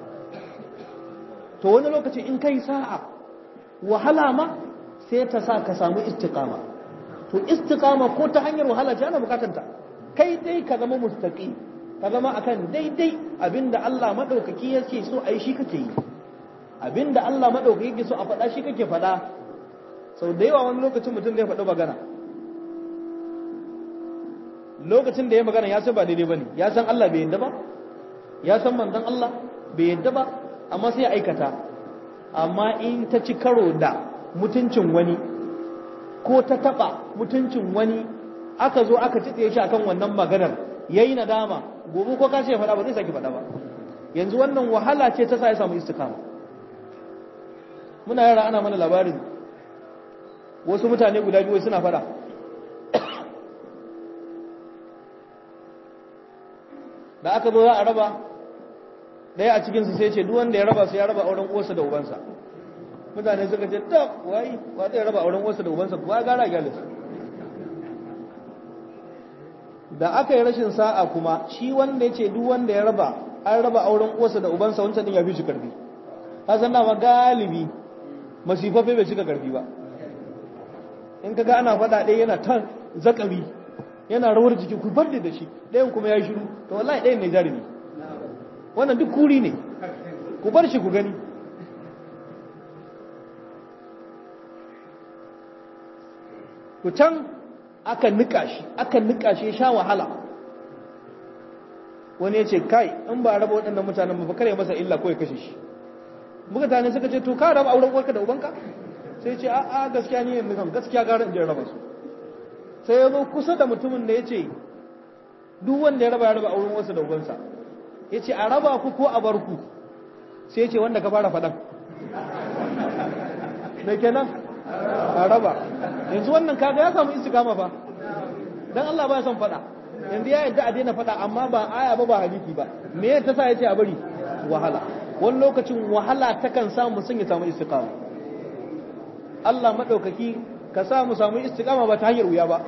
to wani lokaci in kai sa'a wahala ma sai ta sa ka samu istiqama to istiqama ko ta hanyar wahala ce ana bukatar ta kai dai ka zama mustaqim ka zama akan daidai abinda Allah madaukaki yake so ai shi kake yi abinda Allah maɗauka yake so a faɗa shi kake faɗa sau da yawa wani lokacin mutum zai faɗi magana lokacin da ya magana ya san ba daidai ba ne ya san Allah bai yadda ba ya san manzon Allah bai yadda ba amma sai ya aikata amma in ta ci karo da mutuncin wani ko ta taɓa mutuncin wani aka zo aka ci shi akan wannan maganar yayi nadama gobe ko ka ce faɗa ba zai saki faɗa ba yanzu wannan wahala ce ta sa ya samu istikama muna yara ana mana labarin wasu mutane guda biyu suna fada da aka zo za a raba daya a cikinsu sai ce wanda ya raba su ya raba auren uwarsa da ubansa mutane suka ce ta wai ba zai raba auren uwarsa da ubansa kuwa gara gyalis da aka yi rashin sa'a kuma shi wanda ya ce duk wanda ya raba an raba auren uwarsa da ubansa wancan din ya fi shi karfi hasan dama galibi masifaffe bai cika karfi ba in kaga ana faɗa ɗaya yana ta zakari yana rawar jiki ku bar da shi ɗayan kuma ya yi shiru to wallahi ɗayan ne jarumi wannan duk kuri ne ku bar shi ku gani ku can aka nika shi aka nika shi sha wahala wani ya ce kai in ba raba waɗannan mutanen ba kare masa illa ko ya kashe shi mutane suka ce to ka raba auren uwarka da ubanka sai ce a'a gaskiya ni yanzu kam gaskiya gara in je raba su sai ya zo kusa da mutumin da ya ce duk wanda ya raba ya raba auren wasu da ubansa ya ce a raba ku ko a bar ku sai ya ce wanda ka fara faɗan da kenan a raba yanzu wannan kaga ya samu istiqama fa dan Allah ba ya son fada yanzu ya yadda a daina fada amma ba aya ba ba hadisi ba me ya ta sa yace a bari wahala wani lokacin wahala takan sa mu sun ya samu istiqama Allah madaukaki ka sa mu samu istiqama ba ta hanyar wuya ba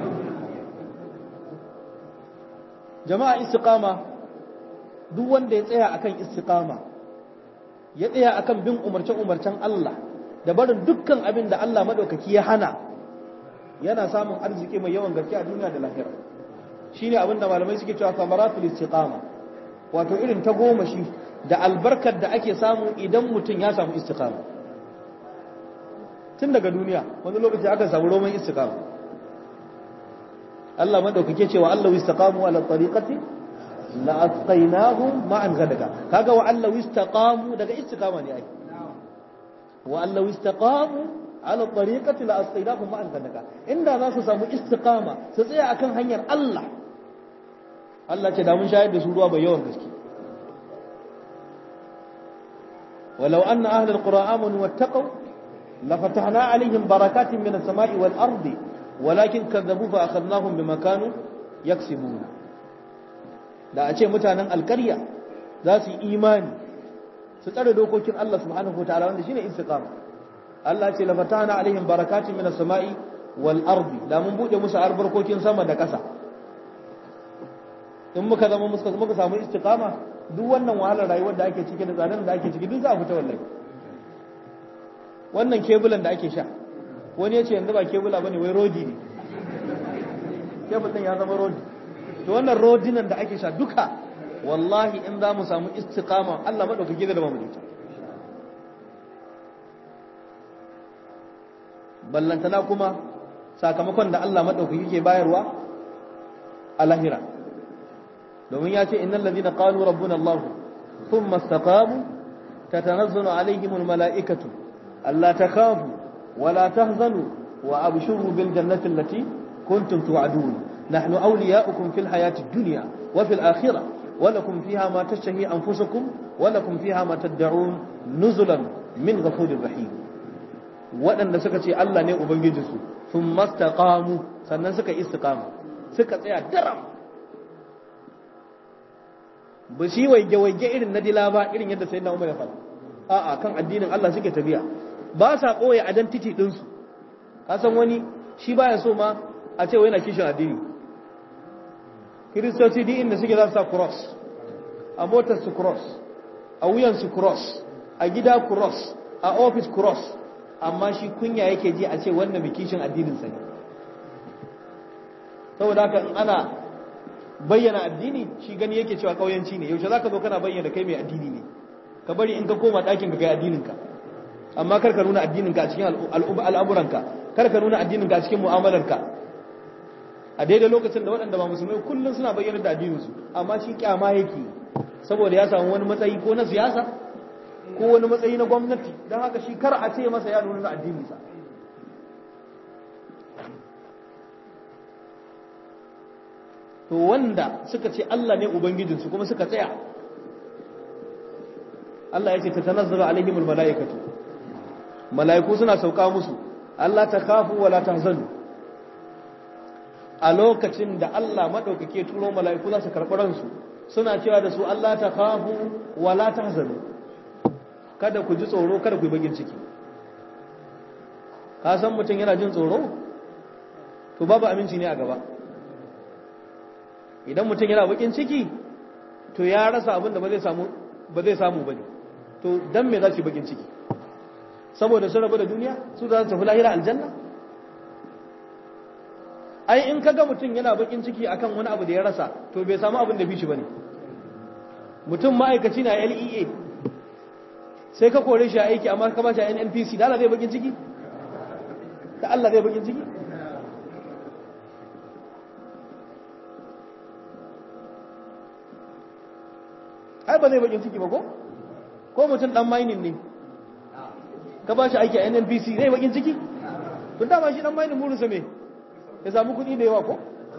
jama'a istiqama duk wanda ya tsaya akan istiqama ya tsaya akan bin umarce-umarcen Allah da barin dukkan abin da Allah madaukaki ya hana yana samun arziki mai yawan gaske a duniya da lahira shine abin da malamai suke cewa samaratul istiqama wato irin ta goma shi da albarkar da ake samu idan mutum ya samu istiqama tun daga duniya wani lokaci aka samu roman istiqama Allah madaukake cewa Allah istaqamu ala tariqati la asqaynahum ma'an gadaga kaga wa Allah istaqamu daga istiqama ne ai wa Allah istaqamu ala tariqati la asqaynahum ma'an gadaga inda za su samu istiqama su tsaya akan hanyar Allah Allah ce da mun shayar da su ruwa bai yawan gaske ولو أن أهل القرى آمنوا واتقوا لفتحنا عليهم بركات من السماء والأرض ولكن كذبوا فأخذناهم بما كانوا يكسبون da a ce mutanen alkarya za su yi imani su tsare dokokin Allah subhanahu wa ta'ala wanda shine istiqama Allah ce la fatana alaihim barakatin minas sama'i wal ardi da mun bude musu albarkokin sama da ƙasa in muka zama muka muka samu istiqama duk wannan wahalar rayuwar da ake ciki da tsadan da ake ciki duk za a fita wallahi wannan kebulan da ake sha wani ya ce yanzu ba kebula bane wai rodi ne kebul din ya zama rodi to wannan rodinan da ake sha duka wallahi in za mu samu istiqama Allah madaukake da mu da ballantana kuma sakamakon da Allah madaukake ke bayarwa a lahira domin ya ce innal ladina qalu rabbuna Allah thumma istaqamu tatanazzalu alaihim almalaikatu alla takhafu wala tahzanu wa abshuru bil jannati allati kuntum tu'adun نحن أولياؤكم في الحياة الدنيا وفي الآخرة ولكم فيها ما تشتهي أنفسكم ولكم فيها ما تدعون نزلا من غفور رحيم waɗanda suka ce Allah ne Ubangijinsu sun mastaqamu sannan suka istiqama suka tsaya daram ba shi waige-waige irin na dila ba irin yadda sai na umar ya faɗa a'a kan addinin Allah suke tafiya ba sa ɓoye identity ɗinsu ka san wani shi baya so ma a ce yana kishin addini kiristoci din inda suke za su sa cross a motar su cross a wuyan su cross a gida cross a office cross amma shi kunya yake ji a ce wannan bikishin addinin sa ne saboda haka ana bayyana addini shi gani yake cewa kauyanci ne yaushe zaka zo kana bayyana kai mai addini ne ka bari in ka koma ɗakin ka kai addinin ka amma kar ka nuna addinin ka a cikin al'amuranka kar ka nuna addinin ka a cikin mu'amalarka a daidai lokacin da waɗanda ba musulmai kullum suna bayyana da addininsu amma shi kyama yake saboda ya samu wani matsayi ko na siyasa ko wani matsayi na gwamnati don haka shi kar a ce masa ya nuna addininsa to wanda suka ce Allah ne ubangijinsu kuma suka tsaya Allah ya ce ta tanazzalu alaihimul malaikatu malaiku suna sauka musu Allah ta kafu wala tahzanu a lokacin da Allah maɗaukake turo mala'iku za su karɓi ransu suna cewa da su Allah ta kafu wala ta hazanu kada ku ji tsoro kada ku yi bagin ciki ka san mutum yana jin tsoro to babu aminci ne a gaba idan mutum yana bakin ciki to ya rasa abin da ba zai samu ba zai samu bane to dan me za su yi bakin ciki saboda sun rabu da duniya su za su tafi lahira aljanna ai in kaga mutum yana bakin ciki akan wani abu da ya rasa to bai samu abin da bishi bane mutum ma'aikaci na LEA sai ka kore shi a aiki amma ka bashi a NNPC da Allah zai bakin ciki da Allah zai bakin ciki ai ba zai bakin ciki ba ko ko mutum dan mining ne ka bashi aiki a NNPC zai bakin ciki tun dama shi dan mining burinsa me ya samu kuɗi da yawa ko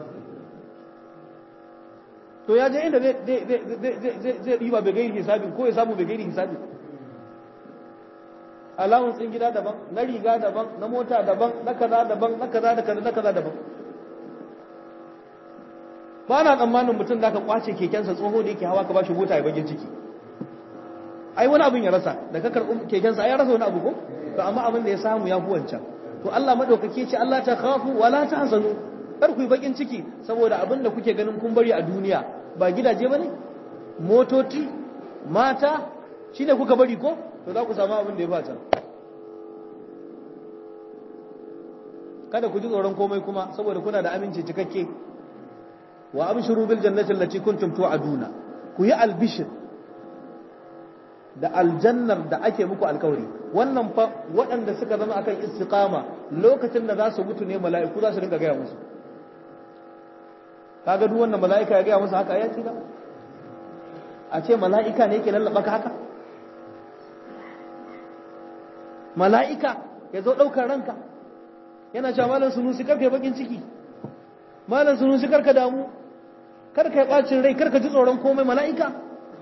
to ya je inda zai ɗiba bai gairi hisabi ko ya samu bai gairi hisabi allowance din gida daban na riga daban na mota daban na kaza daban na kaza da kaza na kaza daban ba na tsammanin mutum da ka kwace kekensa tsoho da yake hawa ka bashi mota ya bagin ciki ai wani abin ya rasa da ka karɓi kekensa ai ya rasa wani abu ko to amma abin da ya samu ya fi wancan to Allah madaukake ce Allah ta khafu wala tahzanu kar ku yi bakin ciki saboda abin da kuke ganin kun bari a duniya ba gidaje bane motoci mata shine kuka bari ko to za ku samu abin da ya bata kada ku ji tsoron komai kuma saboda kuna da aminci cikakke wa abshiru bil jannati allati kuntum tu'aduna ku yi albishir da aljannar da ake muku alkawari wannan fa waɗanda suka zama akan istiqama lokacin da za su mutu ne mala'iku za su dinga gaya musu kaga duk wannan mala'ika ya gaya musu haka ya tsira a ce mala'ika ne yake lallaba ka haka mala'ika ya zo ɗaukar ranka yana cewa malam sunusi karka bakin ciki malam sunusi karka damu karka yi ɓacin rai karka ji tsoron komai mala'ika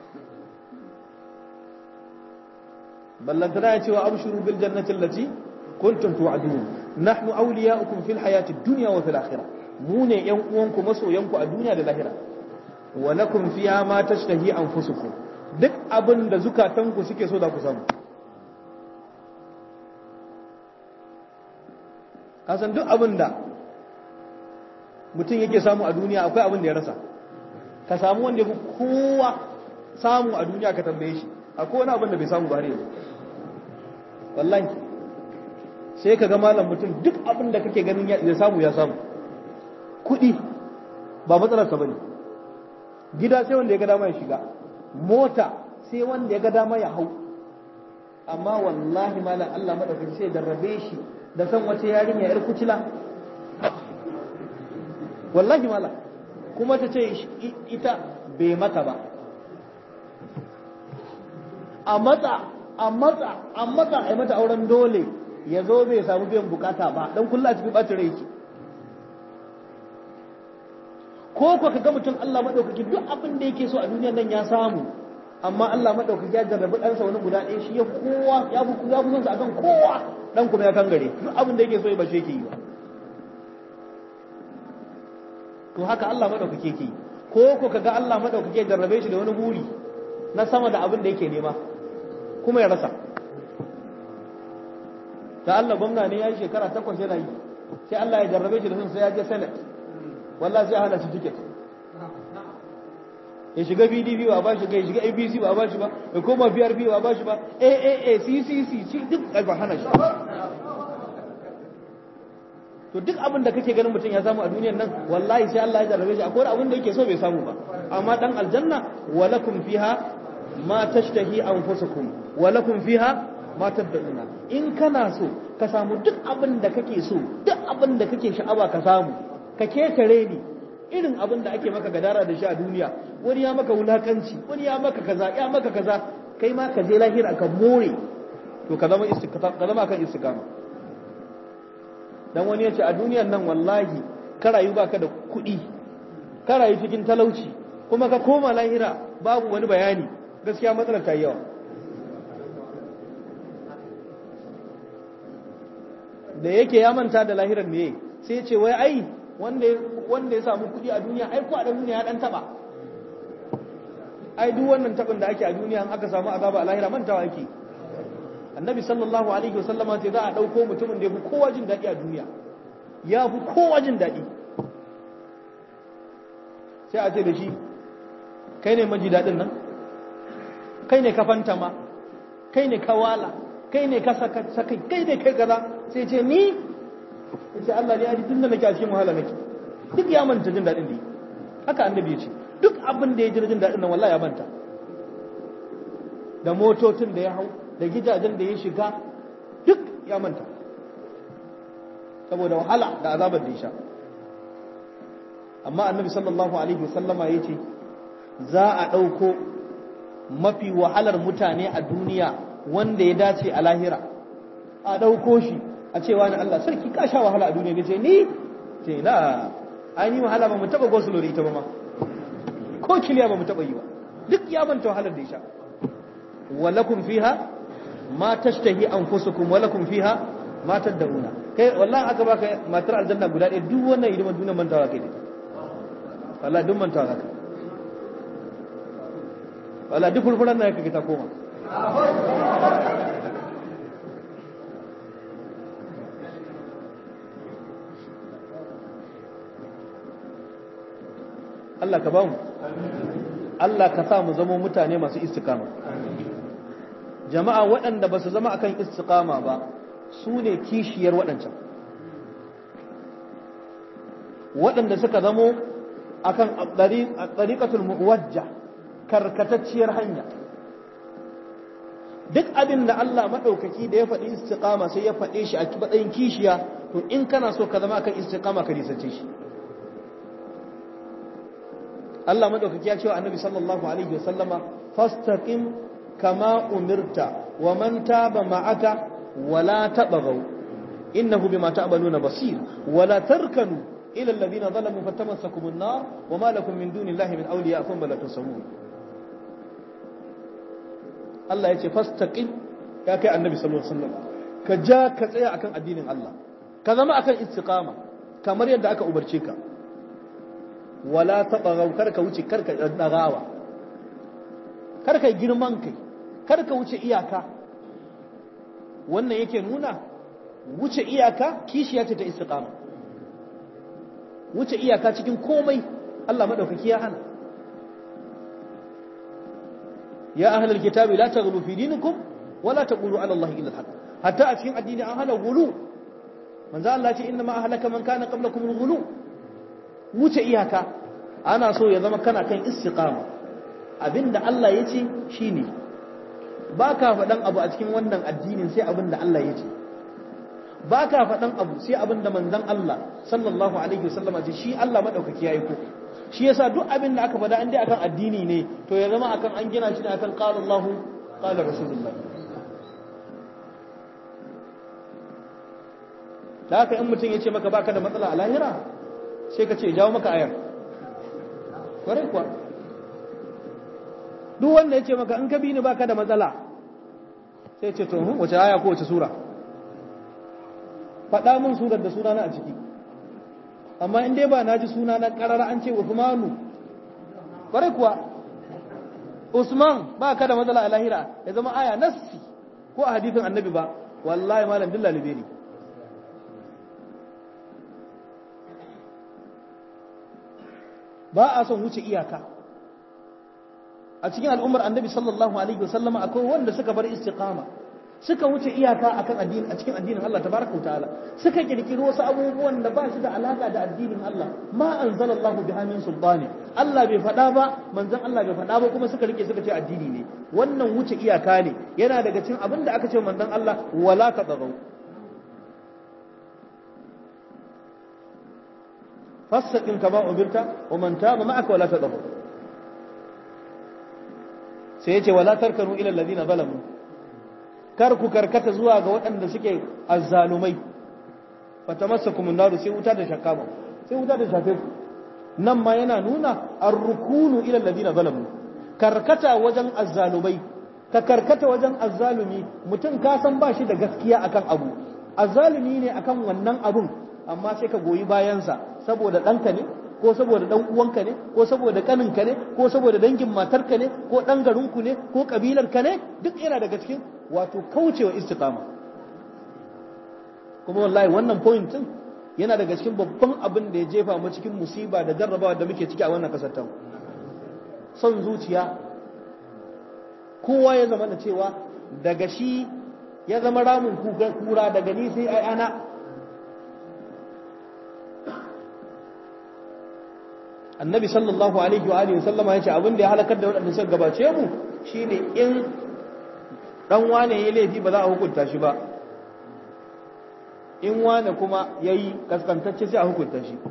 ballantana ya ce wa abshuru bil jannati allati kuntum tu'adun nahnu awliya'ukum fil hayati dunya wa fil akhirah mu ne yan uwanku masoyanku a duniya da lahira wa lakum fiha ma tashtahi anfusukum duk abin da zukatanku suke so da ku samu kasan duk abin da mutum yake samu a duniya akwai abin da ya rasa ka samu wanda ya fi kowa samu a duniya ka tambaye shi akwai wani abin da bai samu ba har yanzu wallahi sai ka ga malam mutum duk abin da kake ganin ya samu ya samu kuɗi ba matsalarsa ba ne gida sai wanda ya ga dama ya shiga mota sai wanda ya ga dama ya hau amma wallahi malam Allah madaukaki sai darrabe shi da san wace yarinya yar kucila wallahi malam kuma ta ce ita bai mata ba a matsa a matsa a matsa a mata auren dole ya zo bai samu biyan bukata ba don kulla a cikin ɓacin rai ki ko ko ka ga mutum Allah maɗaukaki duk abin da yake so a duniyar nan ya samu amma Allah maɗaukaki ya jarrabi ɗansa wani guda ɗaya shi ya kowa ya fi ya fi son sa akan kowa dan kuma ya kangare duk abin da yake so ya bace yake yi ba to haka Allah maɗaukaki yake yi ko ko ka ga Allah maɗaukaki ya jarrabe shi da wani buri na sama da abin da yake nema kuma ya rasa da Allah gwamna ne ya yi shekara takwas yana yi sai Allah ya jarrabe shi da sun sai ya je senate wallah sai hana shi ticket ya shiga PDP ba ba shi ga ya shiga APC ba ba shi ba ya koma PRP ba ba shi ba AAA CCC shi duk ba hana shi to duk abin da kake ganin mutum ya samu a duniyar nan wallahi sai Allah ya jarrabe shi akwai abin da yake so bai samu ba amma dan aljanna walakum fiha ma tashtahi anfusukum walakum fiha ma tad'una in kana so ka samu duk abin da kake so duk abin da kake sha'awa ka samu ka ketare ni irin abin da ake maka gadara da shi a duniya wani ya maka wulakanci wani ya maka kaza ya maka kaza kai ma ka je lahira ka more to ka zama istiqama ka zama kan istiqama dan wani ya ce a duniyan nan wallahi ka rayu baka da kuɗi ka rayu cikin talauci kuma ka koma lahira babu wani bayani gaskiya matsalar ta yi yawa da yake ya manta da lahirar ne sai ya ce wai ai wanda ya samu kuɗi a duniya ai ko a duniya ya dan taba ai duk wannan tabin da ake a duniya aka samu azaba a lahira mantawa ake annabi sallallahu alaihi wasallama ce za a ɗauko mutumin da ya fi kowa jin daɗi a duniya ya fi kowa jin daɗi sai a ce da shi kai ne maji daɗin nan kai ne ka fantama kai ne ka wala kai ne ka sakai kai ne kai kaza sai ce ni ce Allah ne ya ji tunda nake a cikin wahala nake duk ya manta jin daɗin da yi haka annabi ya ce duk abin da ya ji jin daɗin nan wallahi ya manta da motocin da ya hau da gidajen da ya shiga duk ya manta saboda wahala da azabar da ya sha amma annabi sallallahu alaihi wasallama ya ce za a ɗauko mafi wahalar mutane a duniya wanda ya dace a lahira a ɗauko shi a cewa ni Allah sarki ka sha wahala a duniya ce ni ce na ai ni wahala ba mu taɓa gosulo da ita ba ma ko kiliya ba mu taɓa yi ba duk ya manta wahalar da ya sha walakum fiha ma tashtahi anfusukum wa lakum fiha ma tad'una kai wallahi aka baka matar aljanna guda ɗaya duk wannan hidimar duniya mantawa kai dai wallahi duk mantawa kai wallahi duk furfuran nan kake ta koma Allah ka ba mu Allah ka sa mu zama mutane masu istiqama jama'a waɗanda ba su zama akan istiqama ba su ne kishiyar waɗancan waɗanda suka zamo akan ɗariƙatul muwajja karkatacciyar hanya duk abin da Allah maɗaukaki da ya faɗi istiqama sai ya faɗe shi a matsayin kishiya to in kana so ka zama akan istiqama ka nisace shi Allah maɗaukaki ya ce wa annabi sallallahu alaihi wasallama fastaqim kama umirta wa man taba ma'aka ولا تبغوا إنه بما تعملون بصير ولا تركنوا إلى الذين ظلموا فتمسكم النار وما لكم من دون الله من أولياء ثم لا تنصرون الله يتي فاستقم يا كي النبي صلى الله عليه وسلم كجا كتسيا أكن الدين الله كذا ما أكن استقامة كمر يد أكا أبرشيك ولا تبغوا كرك وشي كرك نغاوة كرك جرمانك كرك وشي إياكا wannan yake nuna wuce iyaka kishiya ce ta istiqama wuce iyaka cikin komai Allah madaukaki ya hana ya ahlul kitabi la taghlu fi dinikum wala taqulu ala Allah illa al-haq hatta a cikin addini an hana gulu manzo Allah ce inna ma ahlaka man kana qablakum al-ghulu wuce iyaka ana so ya zama kana kan istiqama abinda Allah ya ce shine ba ka faɗan abu a cikin wannan addinin sai abin da Allah ya ce ba ka faɗan abu sai abin da manzan Allah sallallahu alaihi wasallam ce shi Allah maɗaukaki ya yi ko shi yasa duk abin da aka faɗa an dai akan addini ne to ya zama akan an gina shi ne akan qala Allah qala Rasulullah da haka in mutum ya ce maka baka da matsala a lahira sai ka ce jawo maka ayar kwarai kuwa duk wanda ya ce maka in ka bi ni baka da matsala sai ce to wace aya ko wace sura faɗa min surar da suna na a ciki amma in dai ba na ji suna na ƙarara an ce Usmanu kwarai kuwa Usman ba ka da matsala a lahira ya zama aya nassi ko a hadithin annabi ba wallahi malam dilla libe ne ba a son wuce iyaka a cikin al'ummar annabi sallallahu alaihi wasallama akwai wanda suka bar istiqama suka wuce iyaka akan addini a cikin addinin Allah tabaraka wa ta'ala suka kirkiri wasu abubuwan da ba shi da alaka da addinin Allah ma anzalallahu biha min sultani Allah bai faɗa ba manzon Allah bai faɗa ba kuma suka rike suka ce addini ne wannan wuce iyaka ne yana daga cikin abin da aka ce manzon Allah wala tadaghaw fastaqim kama umirta wa man taba ma'aka wala tadaghaw sai ya ce wala tarkanu ila alladhina zalamu kar ku karkata zuwa ga waɗanda suke azzalumai fatamassakum an-nar sai wuta da shakka ba sai wuta da shafe ku nan ma yana nuna ar-rukunu ila alladhina zalamu karkata wajen azzalumai ka karkata wajen azzalumi mutum ka san ba shi da gaskiya akan abu azzalumi ne akan wannan abun amma sai ka goyi bayansa saboda ɗanka ne ko saboda dan uwanka ne ko saboda kaninka ne ko saboda dangin matarka ne ko dan garinku ne ko kabilarka ne duk yana daga cikin wato kaucewa istiqama kuma wallahi wannan point din yana daga cikin babban abin da ya jefa mu cikin musiba da jarrabawa da muke ciki a wannan kasar ta son zuciya kowa ya zama da cewa daga shi ya zama ramin kura daga ni sai ai ana annabi sallallahu alaihi wa alihi sallama yace abin da ya halakar da waɗanda suka gabace mu shine in dan wane yayi laifi ba za a hukunta shi ba in wane kuma yayi kaskantacce sai a hukunta shi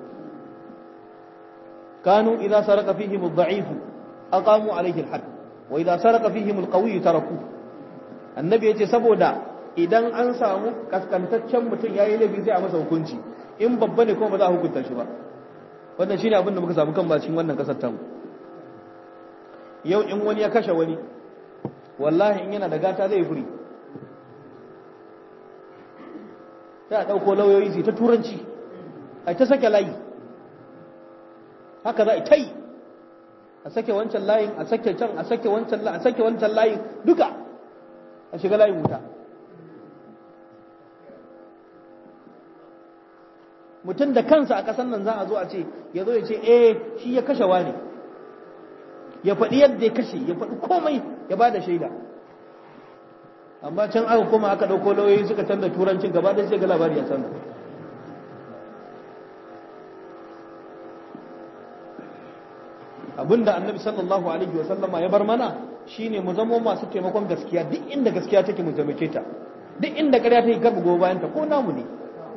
kanu idza saraka fihim ad-da'if aqamu alayhi al-hadd wa idza saraka fihim al-qawi taraku annabi yace saboda idan an samu kaskantaccen mutum yayi laifi sai a masa hukunci in babba ne kuma ba za a hukunta shi ba wannan shine abin da muka samu kan cikin wannan kasar tamu yau in wani ya kashe wani wallahi in yana da gata zai furi sai a ɗauko lauyoyi su ta turanci a ta sake layi haka za a ta yi a sake wancan layin a sake can a sake wancan layin a sake wancan layin duka a shiga layin wuta mutum da kansa a ƙasar nan za a zo a ce ya zo ya ce eh shi ya kashe wani ya faɗi yadda ya kashe ya faɗi komai ya ba da shaida amma can aka koma aka ɗauko lauyoyi suka canza turancin gaba da sai ga labari ya canza abinda annabi sallallahu alaihi wa sallama ya bar mana shine mu zama masu taimakon gaskiya duk inda gaskiya take mu taimake ta duk inda ƙarya take kar mu goyi bayan ta ko namu ne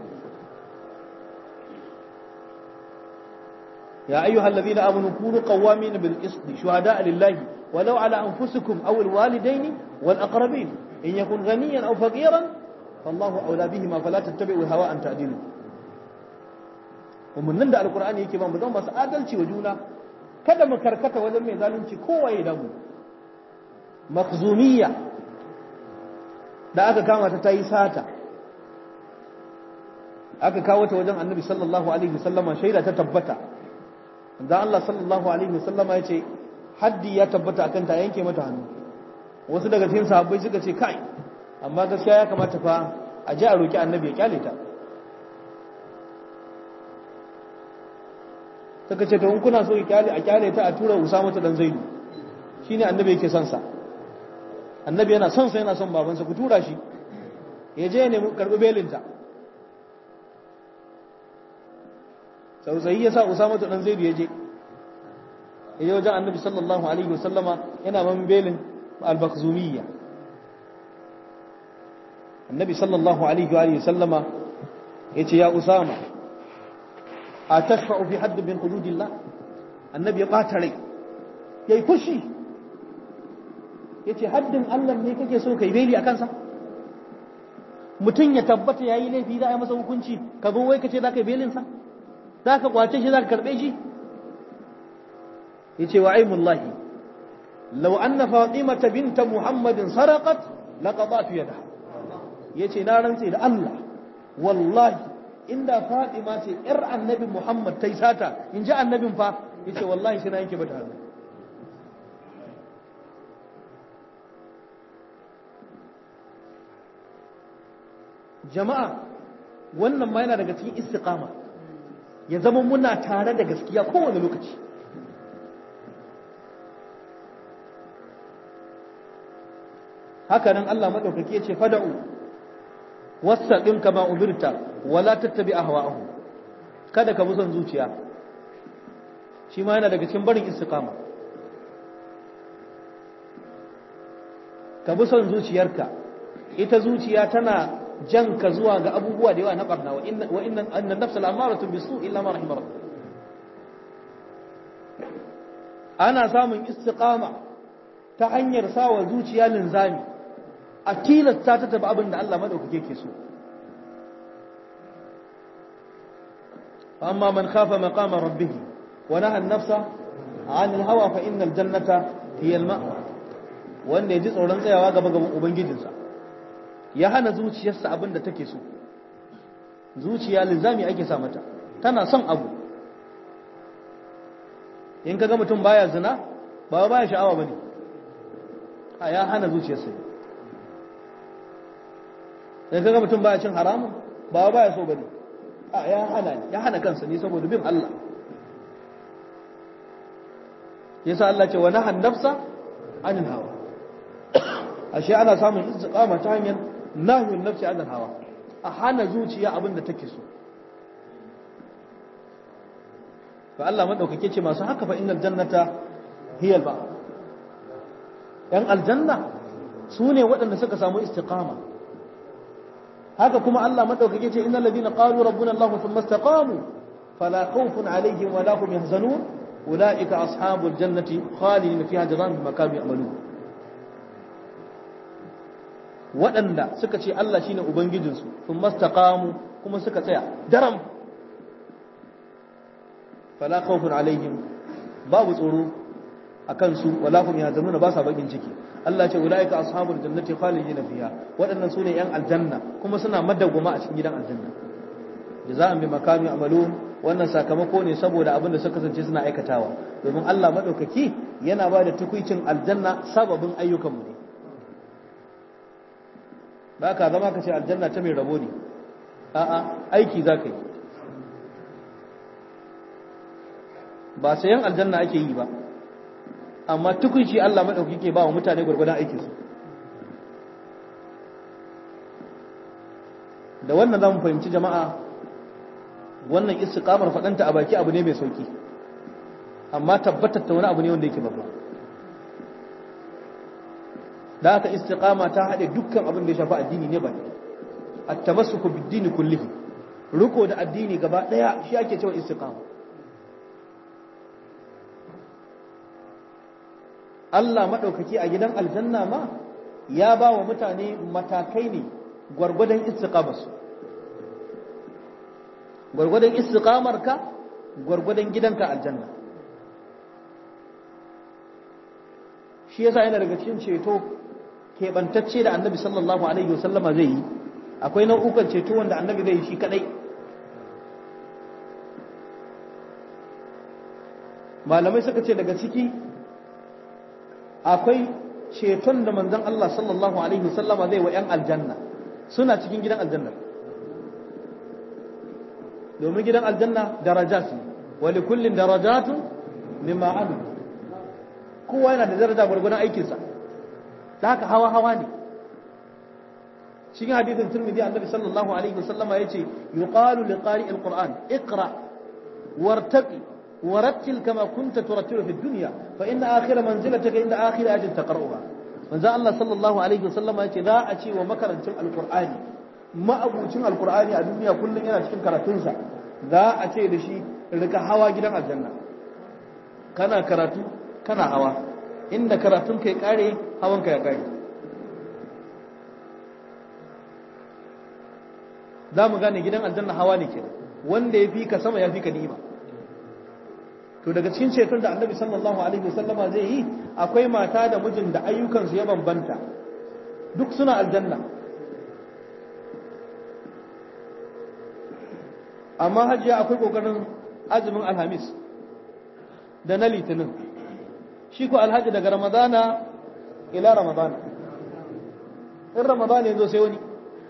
يا أيها الذين آمنوا كونوا قوامين بالقسط شهداء لله ولو على أنفسكم أو الوالدين والأقربين إن يكن غنيا أو فقيرا فالله أولى بهما فلا تتبعوا الهوى أن تعدلوا ومن نندى القرآن يكي ما مدام بس آدلتي وجونا kada mu karkata wajen mai zalunci kowaye da mu makhzumiyya da aka kama ta tayi sata aka kawo ta wajen annabi sallallahu alaihi wasallama shaida ta tabbata da Allah sallallahu alaihi wasallama ya ce haddi ya tabbata akan ta yanke mata hannu wasu daga cikin sahabbai suka ce kai amma gaskiya ya kamata fa a ji a roki annabi ya kyale ta suka ce to in kuna so ya kyale a kyale ta a tura Usama ta dan Zaidu shine annabi yake son sa annabi yana son sa yana son babansa ku tura shi ya je ne karbi belinta tsautsayi ya sa usama ta dan zaidu ya je ya je wajen annabi sallallahu alaihi wasallama yana man belin al-bakhzumiyya annabi sallallahu alaihi wa sallama ya ce ya usama a tashfa'u fi hadd min hududillah annabi ya bata rai yayi fushi yace haddin Allah ne kake so kai beli akan sa mutum ya tabbata yayi laifi za a yi masa hukunci ka zo wai kace za ka yi belin sa za ka kwace shi za ka karɓe shi ya ce wa aimullahi lau an na fatimata binta muhammadin sarakat laƙaɓatu yada ya ce na rantse da Allah wallahi inda fatima ce ‘yar annabin muhammad ta yi sata in ji annabin fa ya ce wallahi shi na yanke bata hannu jama'a wannan ma yana daga cikin istiqama ya zama muna tare da gaskiya kowane lokaci haka nan Allah maɗaukaki ya ce fada'u wasaɗin kama umirta wala tattabi ahwa'ahu kada ka bi son zuciya shi ma yana daga cikin barin istiqama ka bi son zuciyarka ita zuciya tana jan ka zuwa ga abubuwa da yawa na barna wa inna annan nafsa al'amaratu bisu illa ma rahimar ana samun istiqama ta hanyar sawa zuciya linzami a tilasta ta tabi abin da Allah madaukake ke so amma man khafa maqama rabbih wa naha an-nafsa 'an al-hawa fa innal jannata hiya al-ma'wa wanda yaji tsoron tsayawa gaba gaban ubangijinsa ya hana zuciyarsa abin da take so zuciya linzami ake sa mata tana son abu in kaga mutum baya zina ba baya sha'awa bane a ya hana zuciyarsa in kaga mutum baya cin haramun ba baya so bane a ya hana ya hana kansa ne saboda bin Allah yasa Allah ce wa nahan nafsa anil hawa ashe ana samun istiqama ta hanyar nahyun nafsi anil hawa a hana zuciya abin da take so fa Allah madaukake ce masu haka fa innal jannata hiya al yan aljanna su ne waɗanda suka samu istiqama haka kuma Allah madaukake ce innal ladina qalu rabbuna Allah thumma istaqamu fala khawfun alaihim wa la hum yahzanun ulaika ashabul jannati khalidin fiha jazaan bima kanu ya'malun waɗanda suka ce Allah shine ubangijinsu thumma istaqamu kuma suka tsaya daram fala khawfun alaihim babu tsoro akan su wala hum yahzanuna ba sa bakin ciki Allah ce ulaika ashabul jannati khalidina fiha waɗannan su ne yan aljanna kuma suna madawwama a cikin gidan aljanna jaza'an bi makami amalun wannan sakamako ne saboda abin da suka kasance suna aikatawa domin Allah madaukaki yana ba da tukuicin aljanna sababin ayyukanmu ne ba ka zama ka ce aljanna ta mai rabo ne a'a aiki za ka yi ba sayan aljanna ake yi ba amma tukunci Allah maɗauki ke ba wa mutane gwargwadon aikinsu da wannan za mu fahimci jama'a wannan istiqamar faɗanta a baki abu ne mai sauki amma tabbatar ta wani abu ne wanda yake babba da haka istiqama ta haɗe dukkan abin da ya shafi addini ne ba at-tamassuku bid-dini kullihi riko da addini gaba ɗaya shi ake cewa istiqama Allah maɗaukaki a gidan aljanna ma ya ba wa mutane matakai ne gwargwadon istiqamarsu gwargwadon istiqamarka gwargwadon gidanka aljanna shi yasa yana daga cikin ceto keɓantacce da annabi sallallahu alaihi wasallama zai yi akwai nau'ukan ceto wanda annabi zai yi shi kadai malamai suka ce daga ciki akwai ceton da manzon Allah sallallahu alaihi wasallama zai wa 'yan aljanna suna cikin gidan aljanna domin gidan aljanna darajat ne wa likullin darajatun mimma amilu kowa yana da daraja gwargwadon aikinsa da haka hawa hawa ne cikin hadithin turmidi annabi sallallahu alaihi wasallama yace yuqalu liqari alquran iqra wartaqi ورتل كما كنت ترتل في الدنيا فإن آخر منزلتك عند آخر أجل تقرأها manzo Allah sallallahu alaihi wasallam ya ce za a ce wa makarancin alqur'ani ma'abucin alqur'ani a duniya kullum yana cikin karatunsa za a ce da shi rika hawa gidan aljanna kana karatu kana hawa inda karatun kai kare hawan ka ya kare za mu gane gidan aljanna hawa ne kenan wanda ya fi ka sama ya fi ka ni'ima to daga cikin ceton da annabi sallallahu alaihi wasallama zai yi akwai mata da mijin da ayyukansu ya bambanta duk suna aljanna amma hajiya akwai kokarin azumin alhamis da na litinin shi ko alhaji daga ramadana ila ramadana in ramadana yanzu sai wani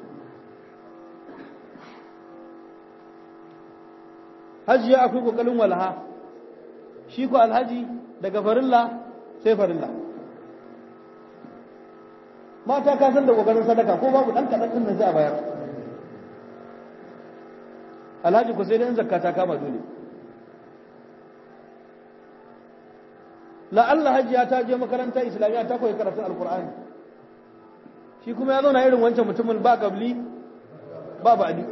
hajiya akwai kokarin walha shi ko alhaji daga farilla sai farilla mata ka san da kokarin sadaka ko babu dan kadan din nan sai a bayar alhaji ku sai dai in zakka ta kama dole la Allah hajiya ta je makaranta islamiyya ta koyi karatun alqur'ani shi kuma ya zauna irin wancan mutumin ba kabli ba ba'di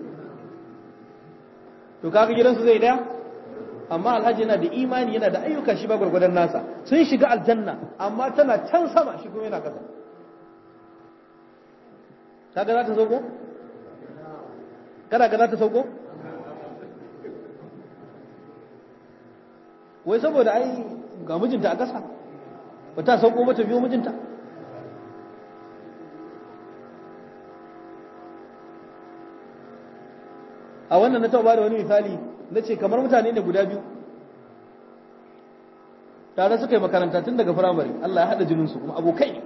to kaga gidansu zai daya amma alhaji yana da imani yana da ayyuka shi ba gwargwadon nasa sun shiga aljanna amma tana can sama shi kuma yana kasa kaga za ta sauko kada ga za ta sauko wai saboda ai ga mijinta a kasa ba ta sauko ba ta biyo mijinta a wannan na taɓa ba da wani misali na ce kamar mutane ne guda biyu tare suka yi makaranta tun daga firamare Allah ya haɗa jininsu kuma abokai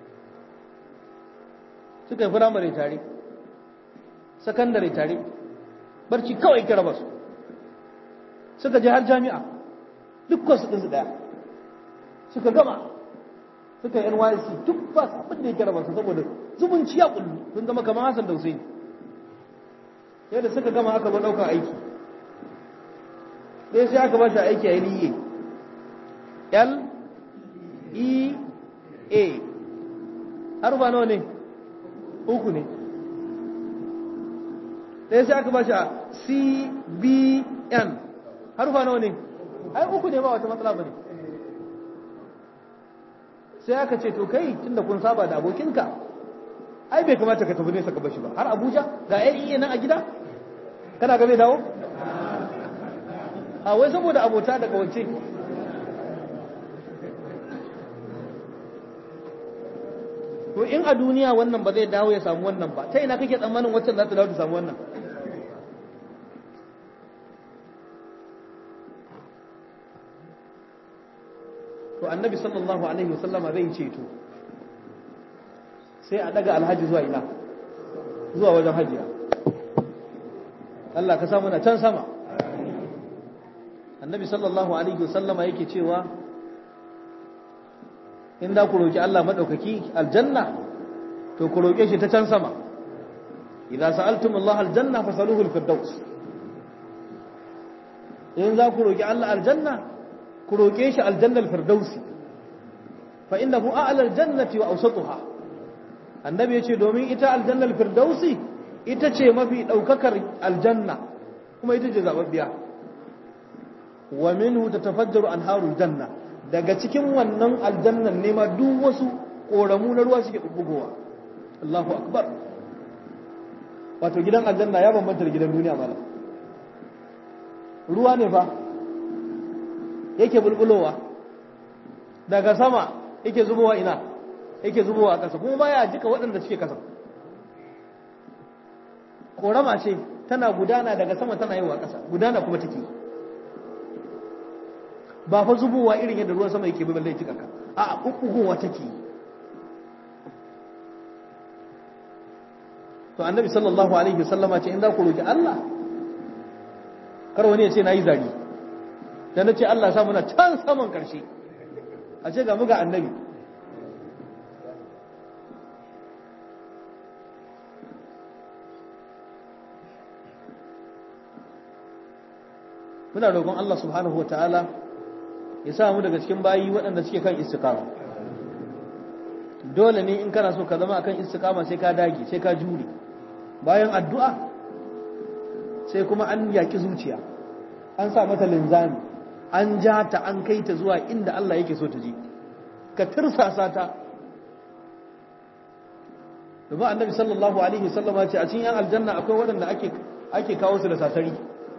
suka yi firamare tare sakandare tare barci kawai kira basu suka je har jami'a dukkan su ɗinsu ɗaya suka gama suka yi NYC duk ba su abin da ya kira basu saboda zumunci ya kullu sun zama kamar Hassan da Hussein yadda suka gama aka ba ɗaukar aiki ɗaya sai aka ba shi aiki a yi L E A har ba nawa ne uku ne ɗaya sai aka ba shi a C B N har ba nawa ne ai uku ne ba wata matsala ba ne sai aka ce to kai tunda kun saba da abokinka ai bai kamata ka tafi nesa ka bashi ba har abuja ga yan nan a gida kana ga zai dawo a wai saboda abota da kawance to in a duniya wannan ba zai dawo ya samu wannan ba ta ina kake tsammanin waccan za ta dawo ta samu wannan to annabi sallallahu alaihi wasallama zai ceto sai a daga alhaji zuwa ina zuwa wajen hajiya Allah ka samu na can sama annabi sallallahu alaihi wasallama yake cewa in da ku roki Allah madaukaki aljanna to ku roke shi ta can sama idza sa'altum Allah aljanna fasaluhu alfirdaus in za ku roki Allah aljanna ku roke shi aljanna alfirdausi fa innahu a'la aljannati wa awsatuha annabi yace domin ita aljanna alfirdausi ita ce mafi daukakar aljanna kuma ita ce zababbiya wa minhu tatafajjaru anharul janna daga cikin wannan aljannan ne ma duk wasu koramu na ruwa suke bubbugowa Allahu akbar wato gidan aljanna ya bambanta da gidan duniya mala ruwa ne fa yake bulbulowa daga sama yake zubowa ina yake zubowa a ƙasa kuma baya jika waɗanda suke ƙasa korama ce tana gudana daga sama tana yi wa ƙasa gudana kuma take ba fa zubowa irin yadda ruwan sama yake balle jika ka a ɓuɓɓugowa take to annabi sallallahu alaihi wasallama ce in za ku roki Allah kar wani ya ce na yi zari da na ce Allah sa muna can saman ƙarshe a ce ga muga annabi muna roƙon Allah subhanahu wa ta'ala ya sa mu daga cikin bayi waɗanda suke kan istiqama dole ne in kana so ka zama akan istiqama sai ka dage sai ka jure bayan addu'a sai kuma an yaki zuciya an sa mata linzami an ja ta an kai ta zuwa inda Allah yake so ta je ka tirsasa ta domin annabi sallallahu alaihi wasallam ce a cikin yan aljanna akwai waɗanda ake ake kawo su da sasari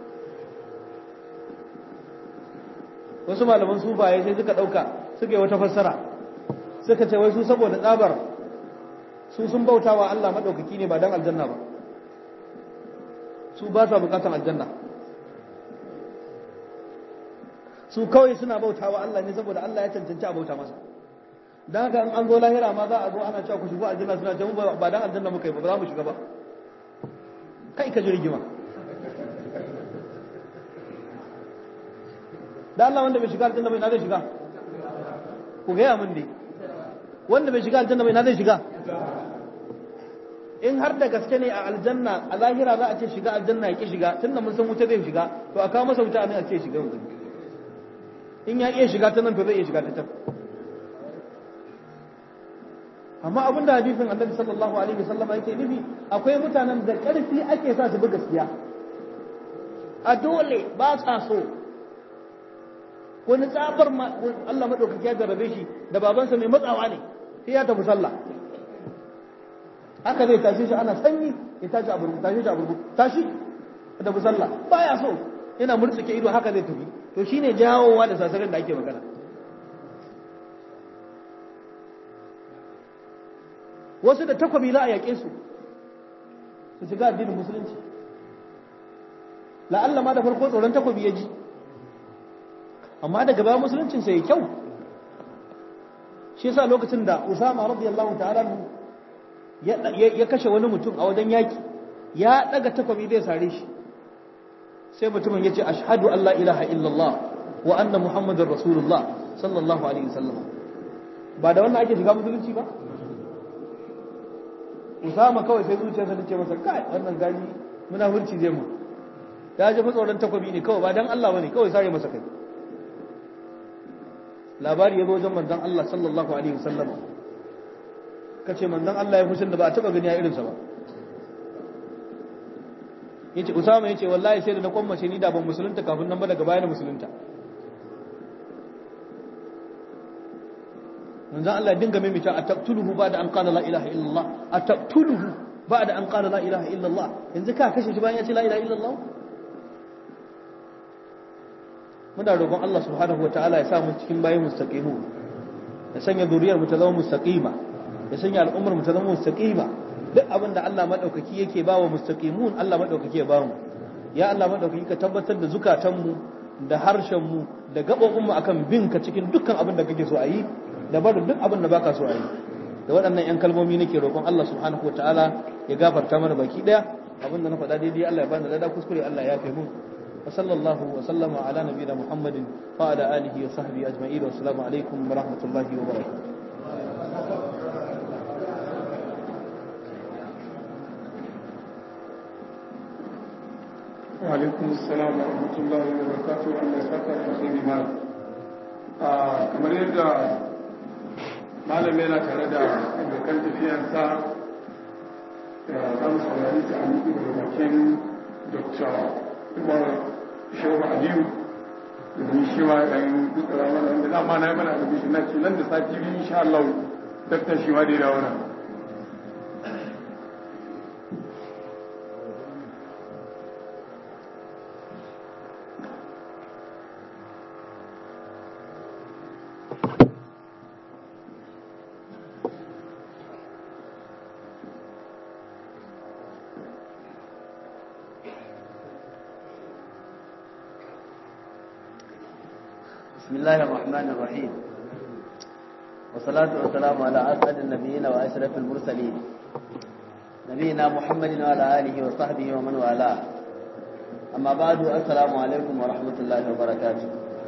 wasu malaman sufaye sai suka ɗauka suka yi wata fassara suka ce wai su saboda tsabar su sun bauta wa Allah maɗaukaki ne ba don aljanna ba su ba sa bukatan aljanna su kawai suna bauta wa Allah ne saboda Allah ya cancanci a bauta masa don haka an zo lahira ma za a zo ana cewa ku shigo aljanna suna ce ba don aljanna muka yi ba za mu shiga ba kai ka ji rigima da Allah wanda bai shiga aljanna bai na zai shiga ku gaya min dai wanda bai shiga aljanna bai na zai shiga in har da gaske ne a aljanna a lahira za a ce shiga aljanna ya ki shiga tunda mun san wuta zai shiga to a kawo masa wuta ne a ce shiga wuta in ya iya shiga ta nan to zai iya shiga ta can amma abin da hadisin annabi sallallahu alaihi wasallam yake nufi akwai mutanen da karfi ake sa su bi gaskiya a dole ba sa so wani tsabar Allah maɗaukaki ya jarrabe shi da babansa mai matsawa ne sai ya tafi sallah haka zai tashi shi ana sanyi ya tashi a burbu tashi shi a burbu tashi da tafi sallah baya so yana murtsuke ido haka zai tafi to shine jawowa da sasarin da ake magana wasu da takwabi za a yaƙe su su shiga addinin musulunci la'alla ma da farko tsoron takwabi ya ji amma daga baya musuluncin sai kyau shi yasa lokacin da Usama radiyallahu ta'ala ya kashe wani mutum a wajen yaki ya daga takwabi zai sare shi sai mutumin yace ashhadu an la ilaha illallah wa anna muhammadar rasulullah sallallahu alaihi wasallam ba da wannan ake shiga musulunci ba Usama kawai sai zuciyarsa ta ce masa kai wannan gani munafurci zai mu ya ji tsoron takwabi ne kawai ba dan Allah bane kawai sare masa kai labari ya zo wajen manzon Allah sallallahu alaihi wasallam kace manzon Allah ya fushin da ba a taba gani a irinsa ba yace Usama yace wallahi sai da na kwammace ni da ban musulunta kafin nan ba daga baya na musulunta manzon Allah dinga mimita ataqtuluhu ba'da an qala la ilaha illallah ataqtuluhu ba'da an qala la ilaha illallah yanzu ka kashe shi bayan ya ce la ilaha illallah muna roƙon Allah subhanahu wataala ya sa mu cikin bayin mustaqimu ya sanya zuriyar mu ta zama mustaqima ya sanya al'ummar mu ta zama mustaqima duk abin da Allah madaukaki yake ba wa mustaqimun Allah madaukaki ya ba mu ya Allah madaukaki ka tabbatar da zukatan mu da harshen mu da gabobin mu akan bin ka cikin dukkan abin da kake so a yi da barin duk abin da baka so a yi da waɗannan 'yan kalmomi nake roƙon Allah subhanahu wa ta'ala ya gafarta mana baki ɗaya abinda na faɗa daidai Allah ya bani lada kuskure Allah ya fi mun wa sallallahu wa sallama ala nabiyina Muhammadin wa ala alihi wa sahbihi ajma'in wa assalamu alaikum wa rahmatullahi wa barakatuh wa alaikum assalam wa rahmatullahi wa barakatuh Allah ya saka da alheri ma kamar yadda malam yana tare da abokan tafiyarsa za mu saurari ta amiki daga bakin dr umar shehu aliyu domin shi ma ɗan dutsara mana wanda dama na yi mana da bishi na ce nan da sati biyu insha Allah daktar shi ma da ya dawo nan بسم الله الرحمن الرحيم والصلاة والسلام على أسعد النبيين وأشرف المرسلين نبينا محمد وعلى آله وصحبه ومن والاه أما بعد السلام عليكم ورحمة الله وبركاته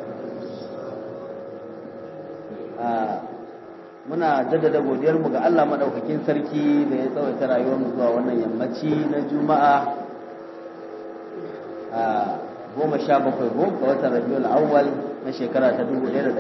muna jaddada godiyarmu ga Allah madaukakin sarki da ya tsawaita rayuwarmu zuwa wannan yammaci na juma'a a goma sha bakwai ga watan rabiul awwal na shekara ta 1446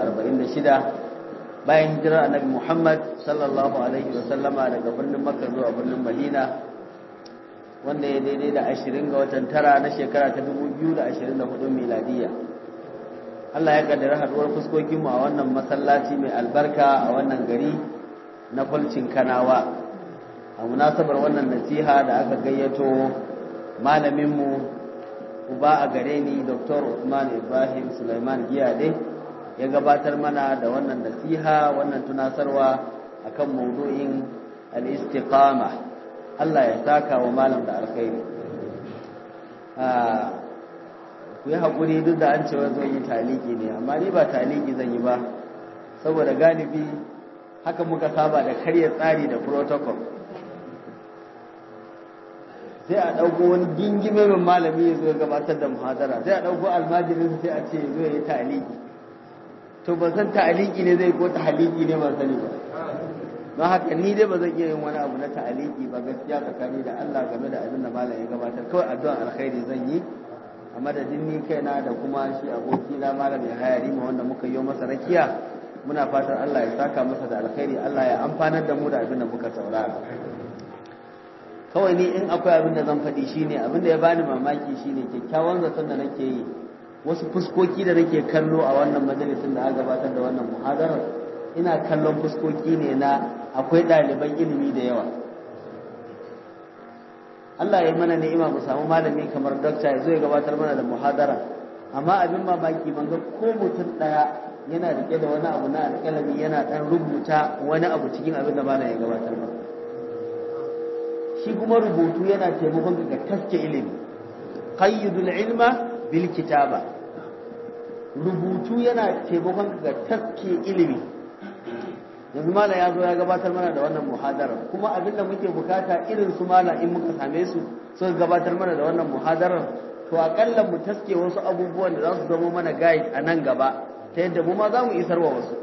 bayan hijirar annabi Muhammad sallallahu alaihi wasallama daga birnin Makka zuwa birnin Madina wanda ya daidai da 20 ga watan tara na shekara ta 2024 miladiya Allah ya kaddara haduwar fuskokin mu a wannan masallaci mai albarka a wannan gari na Fulcin Kanawa a munasabar wannan nasiha da aka gayyato malamin mu uba a gare ni dr usman ibrahim sulaiman giyade ya gabatar mana da wannan nasiha wannan tunasarwa akan maudu'in al-istiqama Allah ya saka wa malam da alkhairi ku yi haƙuri duk da an cewa zan yi taliki ne amma ni ba taliki zan yi ba saboda galibi haka muka saba da karya tsari da protocol sai a ɗauko wani gingime min malami ya zo ya gabatar da muhadara sai a ɗauko almajirin sai a ce zo ya yi ta'aliki to ban san ta'aliki ne zai ko ta'aliki ne ban sani ba don haka ni dai ba zan iya yin wani abu na ta'aliki ba gaskiya tsakani da Allah game da abin da malam ya gabatar kawai addu'an alkhairi zan yi a madadin ni kaina da kuma shi aboki na malam ya hayari ma wanda muka yi masa rakiya muna fatan Allah ya saka masa da alkhairi Allah ya amfanar da mu da abin da muka saurara kawai ni in akwai abin da zan faɗi shine abin da ya bani mamaki shine kyakkyawan zaton da nake yi wasu fuskoki da nake kallo a wannan majalisin da aka gabatar da wannan muhadarar ina kallon fuskoki ne na akwai ɗaliban ilimi da yawa Allah ya mana ni'ima mu samu malami kamar dokta ya zo ya gabatar mana da muhadara amma abin mamaki ban ga ko mutum ɗaya yana rike da wani abu na alƙalami yana ɗan rubuta wani abu cikin abin da malam ya gabatar ba shi kuma rubutu yana taimakon ka taske ilimi qayyidul ilma bil kitaba rubutu yana taimakon ka taske ilimi yanzu mala ya zo ya gabatar mana da wannan muhadarar kuma abin da muke bukata irin su mala in muka same su suka gabatar mana da wannan muhadarar to akalla mu taske wasu abubuwan da za su zama mana guide a nan gaba ta yadda mu ma za mu isar wa wasu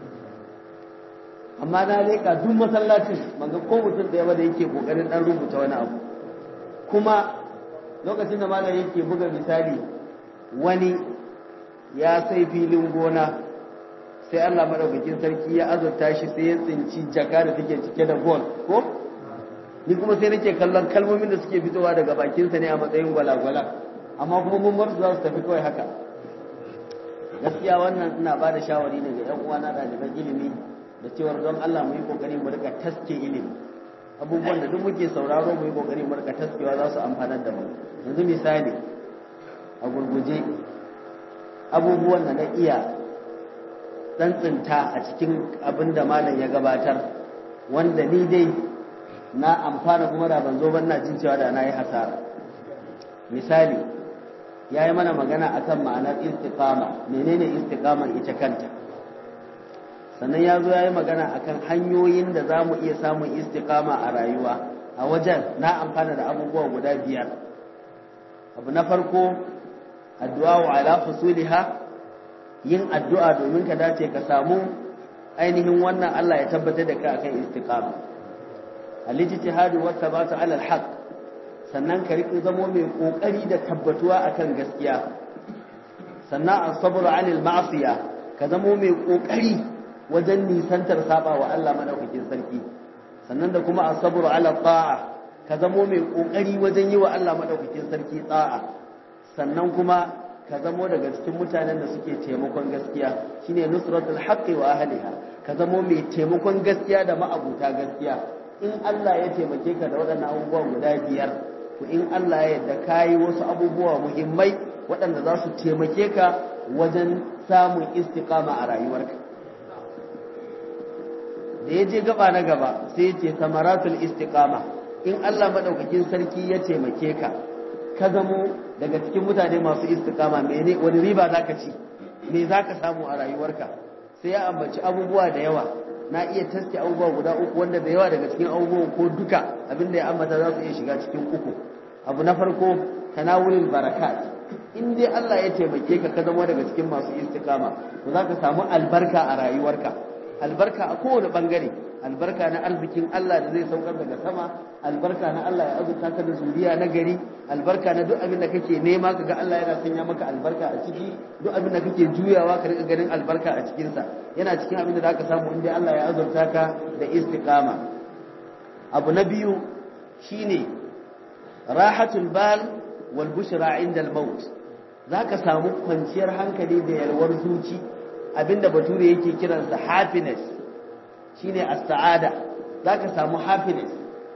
amma na leƙa duk masallacin manga ko mutum ɗaya ba da yake ƙoƙarin ɗan rubuta wani abu kuma lokacin da malam yake buga misali wani ya sai filin gona sai Allah madaukakin sarki ya azurta shi sai ya tsinci jaka da take cike da gol ko ni kuma sai nake kallon kalmomin da suke fitowa daga bakinsa ne a matsayin gwalagwala amma kuma mun bar su za su tafi kawai haka gaskiya wannan ina ba da shawari ne ga 'yan uwana ɗaliban ilimi da cewar don Allah mu yi kokari mu rika taske ilimi abubuwan da duk muke sauraro mu yi kokari mu rika taskewa za su amfanar da mu yanzu misali a gurguje abubuwan da na iya tsantsinta a cikin abin da malam ya gabatar wanda ni dai na amfana kuma da ban zo ban na jin cewa da na yi hasara misali ya yi mana magana akan ma'anar istiqama menene istiqamar ita kanta sannan ya zo ya yi magana akan hanyoyin da za mu iya samun istiqama a rayuwa a wajen na amfana da abubuwa guda biyar abu na farko addu'a wa ala fusuliha yin addu'a domin ka dace ka samu ainihin wannan Allah ya tabbatar da ka akan istiqama al-ijtihadu wa thabatu ala al-haq sannan ka riƙe zamo mai kokari da tabbatuwa akan gaskiya sannan as-sabru 'anil ma'siya ka zamo mai kokari wajen nisantar saba wa Allah madaukakin sarki sannan da kuma as-sabru 'ala ta'a ka zamo mai kokari wajen yi wa Allah madaukakin sarki ta'a sannan kuma ka zamo daga cikin mutanen da suke taimakon gaskiya shine nusratul haqqi wa ahliha ka zamo mai taimakon gaskiya da ma'abuta gaskiya in Allah ya taimake ka da waɗannan abubuwa guda biyar to in Allah ya yarda kayi wasu abubuwa muhimmai waɗanda za su taimake ka wajen samun istiqama a rayuwarka da ya je gaba na gaba sai ya ce samaratul istiqama in Allah madaukakin sarki ya taimake ka ka zamo daga cikin mutane masu istiqama mene wani riba zaka ci me zaka samu a rayuwarka sai ya ambaci abubuwa da yawa na iya taske abubuwa guda uku wanda da yawa daga cikin abubuwan ko duka abinda ya ambata za su iya shiga cikin uku abu na farko tanawulul barakat in dai Allah ya taimake ka ka zama daga cikin masu istiqama to zaka samu albarka a rayuwarka albarka a kowane bangare albarka na arzikin Allah da zai saukar daga sama albarka na Allah ya azurta ka da zuriya na gari albarka na duk abin da kake nema kaga Allah yana sanya maka albarka a ciki duk abin da kake juyawa ka rika ganin albarka a cikin sa yana cikin abin da zaka samu inda Allah ya azurta ka da istiqama abu na biyu shine rahatul bal wal bushra inda al maut zaka samu kwanciyar hankali da yalwar zuci abinda bature yake kiransa happiness shine as-sa'ada zaka samu happiness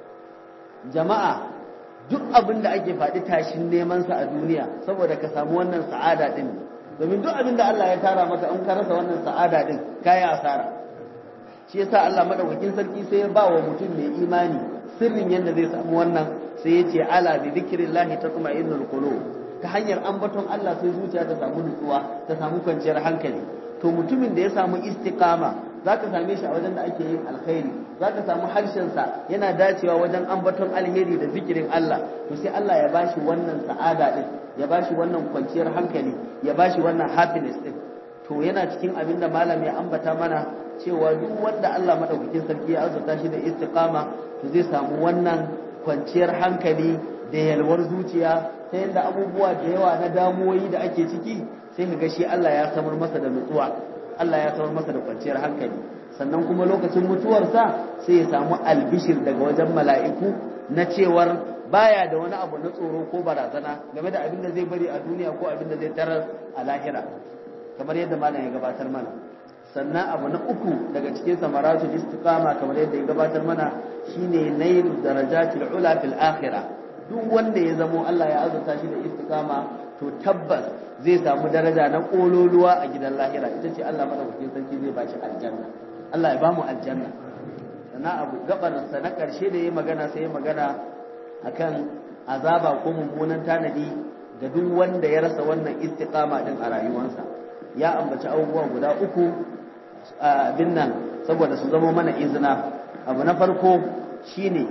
jama'a duk abin da ake faɗi tashin neman sa a duniya saboda ka samu wannan sa'ada din domin duk abin da Allah ya tara maka in ka rasa wannan sa'ada din kai asara shi yasa Allah madaukakin sarki sai ya ba wa mutum mai imani sirrin yadda zai samu wannan sai ya ce ala bi dhikrillahi tatma'innul qulub ta hanyar ambaton Allah sai zuciya ta samu nutsuwa ta samu kwanciyar hankali to mutumin da ya samu istiqama za ka same shi a wajen da ake yin alkhairi za ka samu harshensa yana dacewa wajen ambaton alheri da zikirin Allah to sai Allah ya bashi wannan sa'ada din ya bashi wannan kwanciyar hankali ya bashi wannan happiness din to yana cikin abin da malam ya ambata mana cewa duk wanda Allah madaukakin sarki ya azurta shi da istiqama to zai samu wannan kwanciyar hankali da yalwar zuciya ta yadda abubuwa da yawa na damuwoyi da ake ciki sai ka ga shi Allah ya samar masa da nutsuwa Allah ya samar masa da kwanciyar hankali sannan kuma lokacin mutuwarsa sai ya samu albishir daga wajen mala'iku na cewar baya da wani abu na tsoro ko barazana game da abin da zai bari a duniya ko abin da zai tarar a lahira kamar yadda malam ya gabatar mana sannan abu na uku daga cikin samaratul istiqama kamar yadda ya gabatar mana shine nailu darajatil ula fil akhirah duk wanda ya zamo Allah ya azurta shi da istiqama to tabbas zai samu daraja na kololuwa a gidan lahira ita ce Allah madaukakin sarki zai ba shi aljanna Allah ya ba mu aljanna sannan abu gabar sa na karshe da yayi magana sai ya magana akan azaba ko mummunan tanadi ga duk wanda ya rasa wannan istiqama din a rayuwarsa ya ambaci abubuwa guda uku abin nan saboda su zama mana izina abu na farko shine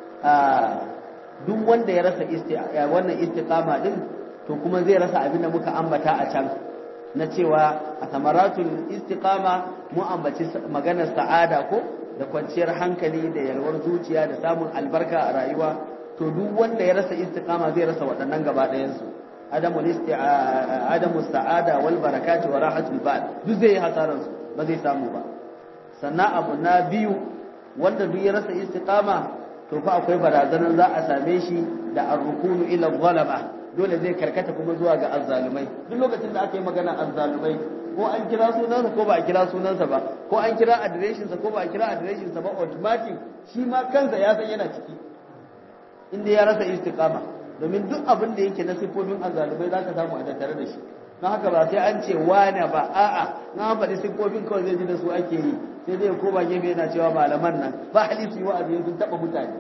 duk wanda ya rasa wannan istiqama din to kuma zai rasa abin da muka ambata a can na cewa a samaratul istiqama mu ambaci maganar sa'ada ko da kwanciyar hankali da yalwar zuciya da samun albarka a rayuwa to duk wanda ya rasa istiqama zai rasa waɗannan gaba ɗayan su adamu adamu sa'ada wal barakati wa rahatul bal duk zai yi hasaran su ba zai samu ba sannan abu na biyu wanda duk ya rasa istiqama to fa akwai barazanar za a same shi da arrukunu ila zalama dole zai karkata kuma zuwa ga azzalumai duk lokacin da aka yi magana azzalumai ko an kira sunansa ko ba a kira sunansa ba ko an kira adireshinsa ko ba a kira adireshinsa ba automatic shi ma kansa ya san yana ciki inda ya rasa istiqama domin duk abin da yake na siffofin azzalumai za ka samu a tattare da shi don haka ba sai an ce wane ba a'a na faɗi siffofin kawai zai ji da su ake yi sai dai koma gefe yana cewa malaman nan ba hali su yi wa'azi sun taɓa mutane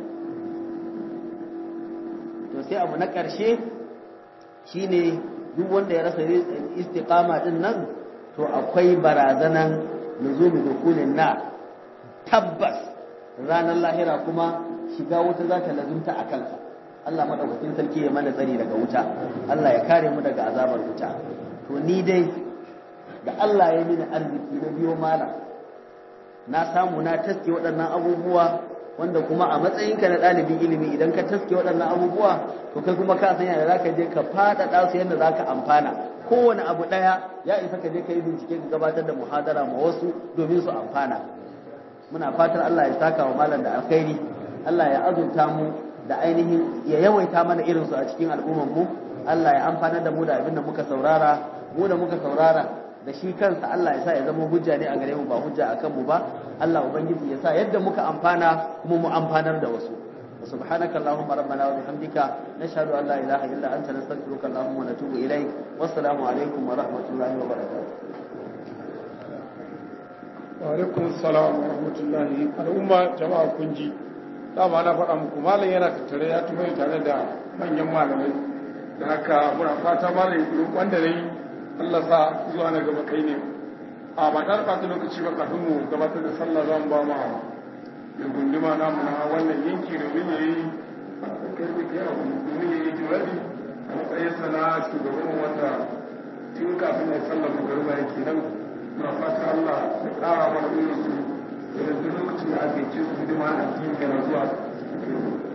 to sai abu na ƙarshe shine duk wanda ya rasa istiqama din nan to akwai barazanan nuzumi dukulin na tabbas ranar lahira kuma shiga wuta za ta lazumta a kansa Allah madaukakin sarki ya mana tsari daga wuta Allah ya kare mu daga azabar wuta to ni dai da Allah ya mini arziki na biyo mala na samu na taske waɗannan abubuwa wanda kuma a matsayinka na ɗalibin ilimi idan ka taske waɗannan abubuwa to kai kuma ka san yadda za ka je ka faɗaɗa su yadda za ka amfana kowane abu ɗaya ya isa ka je ka yi bincike ka gabatar da muhadara ma wasu domin su amfana muna fatar Allah ya saka wa malam da alkhairi Allah ya azurta mu da ainihin ya yawaita mana irin su a cikin al'ummar mu Allah ya amfana da mu da abin da muka saurara mu da muka saurara da shi kansa Allah ya sa ya zama hujja ne a gare mu ba hujja a kanmu ba Allah ubangiji ya sa yadda muka amfana kuma mu amfanar da wasu سبحانك اللهم ربنا وبحمدك نشهد ان لا اله الا انت نستغفرك اللهم ونتوب اليك والسلام عليكم ورحمه الله وبركاته وعلaikum salam wa rahmatullahi al'umma jama'a kun ji dama na faɗa muku malam yana tattare ya tuba tare da manyan malamai da haka muna fata malam wanda ne Allah sa zuwa na gaba kai ne a ba ta ɓata lokaci ba kafin mu gabatar da sallah za mu ba ma da gunduma namu na wannan yanki domin ya yi kai da ke abu domin ya yi jawabi a matsayinsa na shugaban wanda tun kafin ya sallah magariba yake nan muna fata Allah ya ƙara mana irin su da duk lokacin da ake cin su hidima a cikin zuwa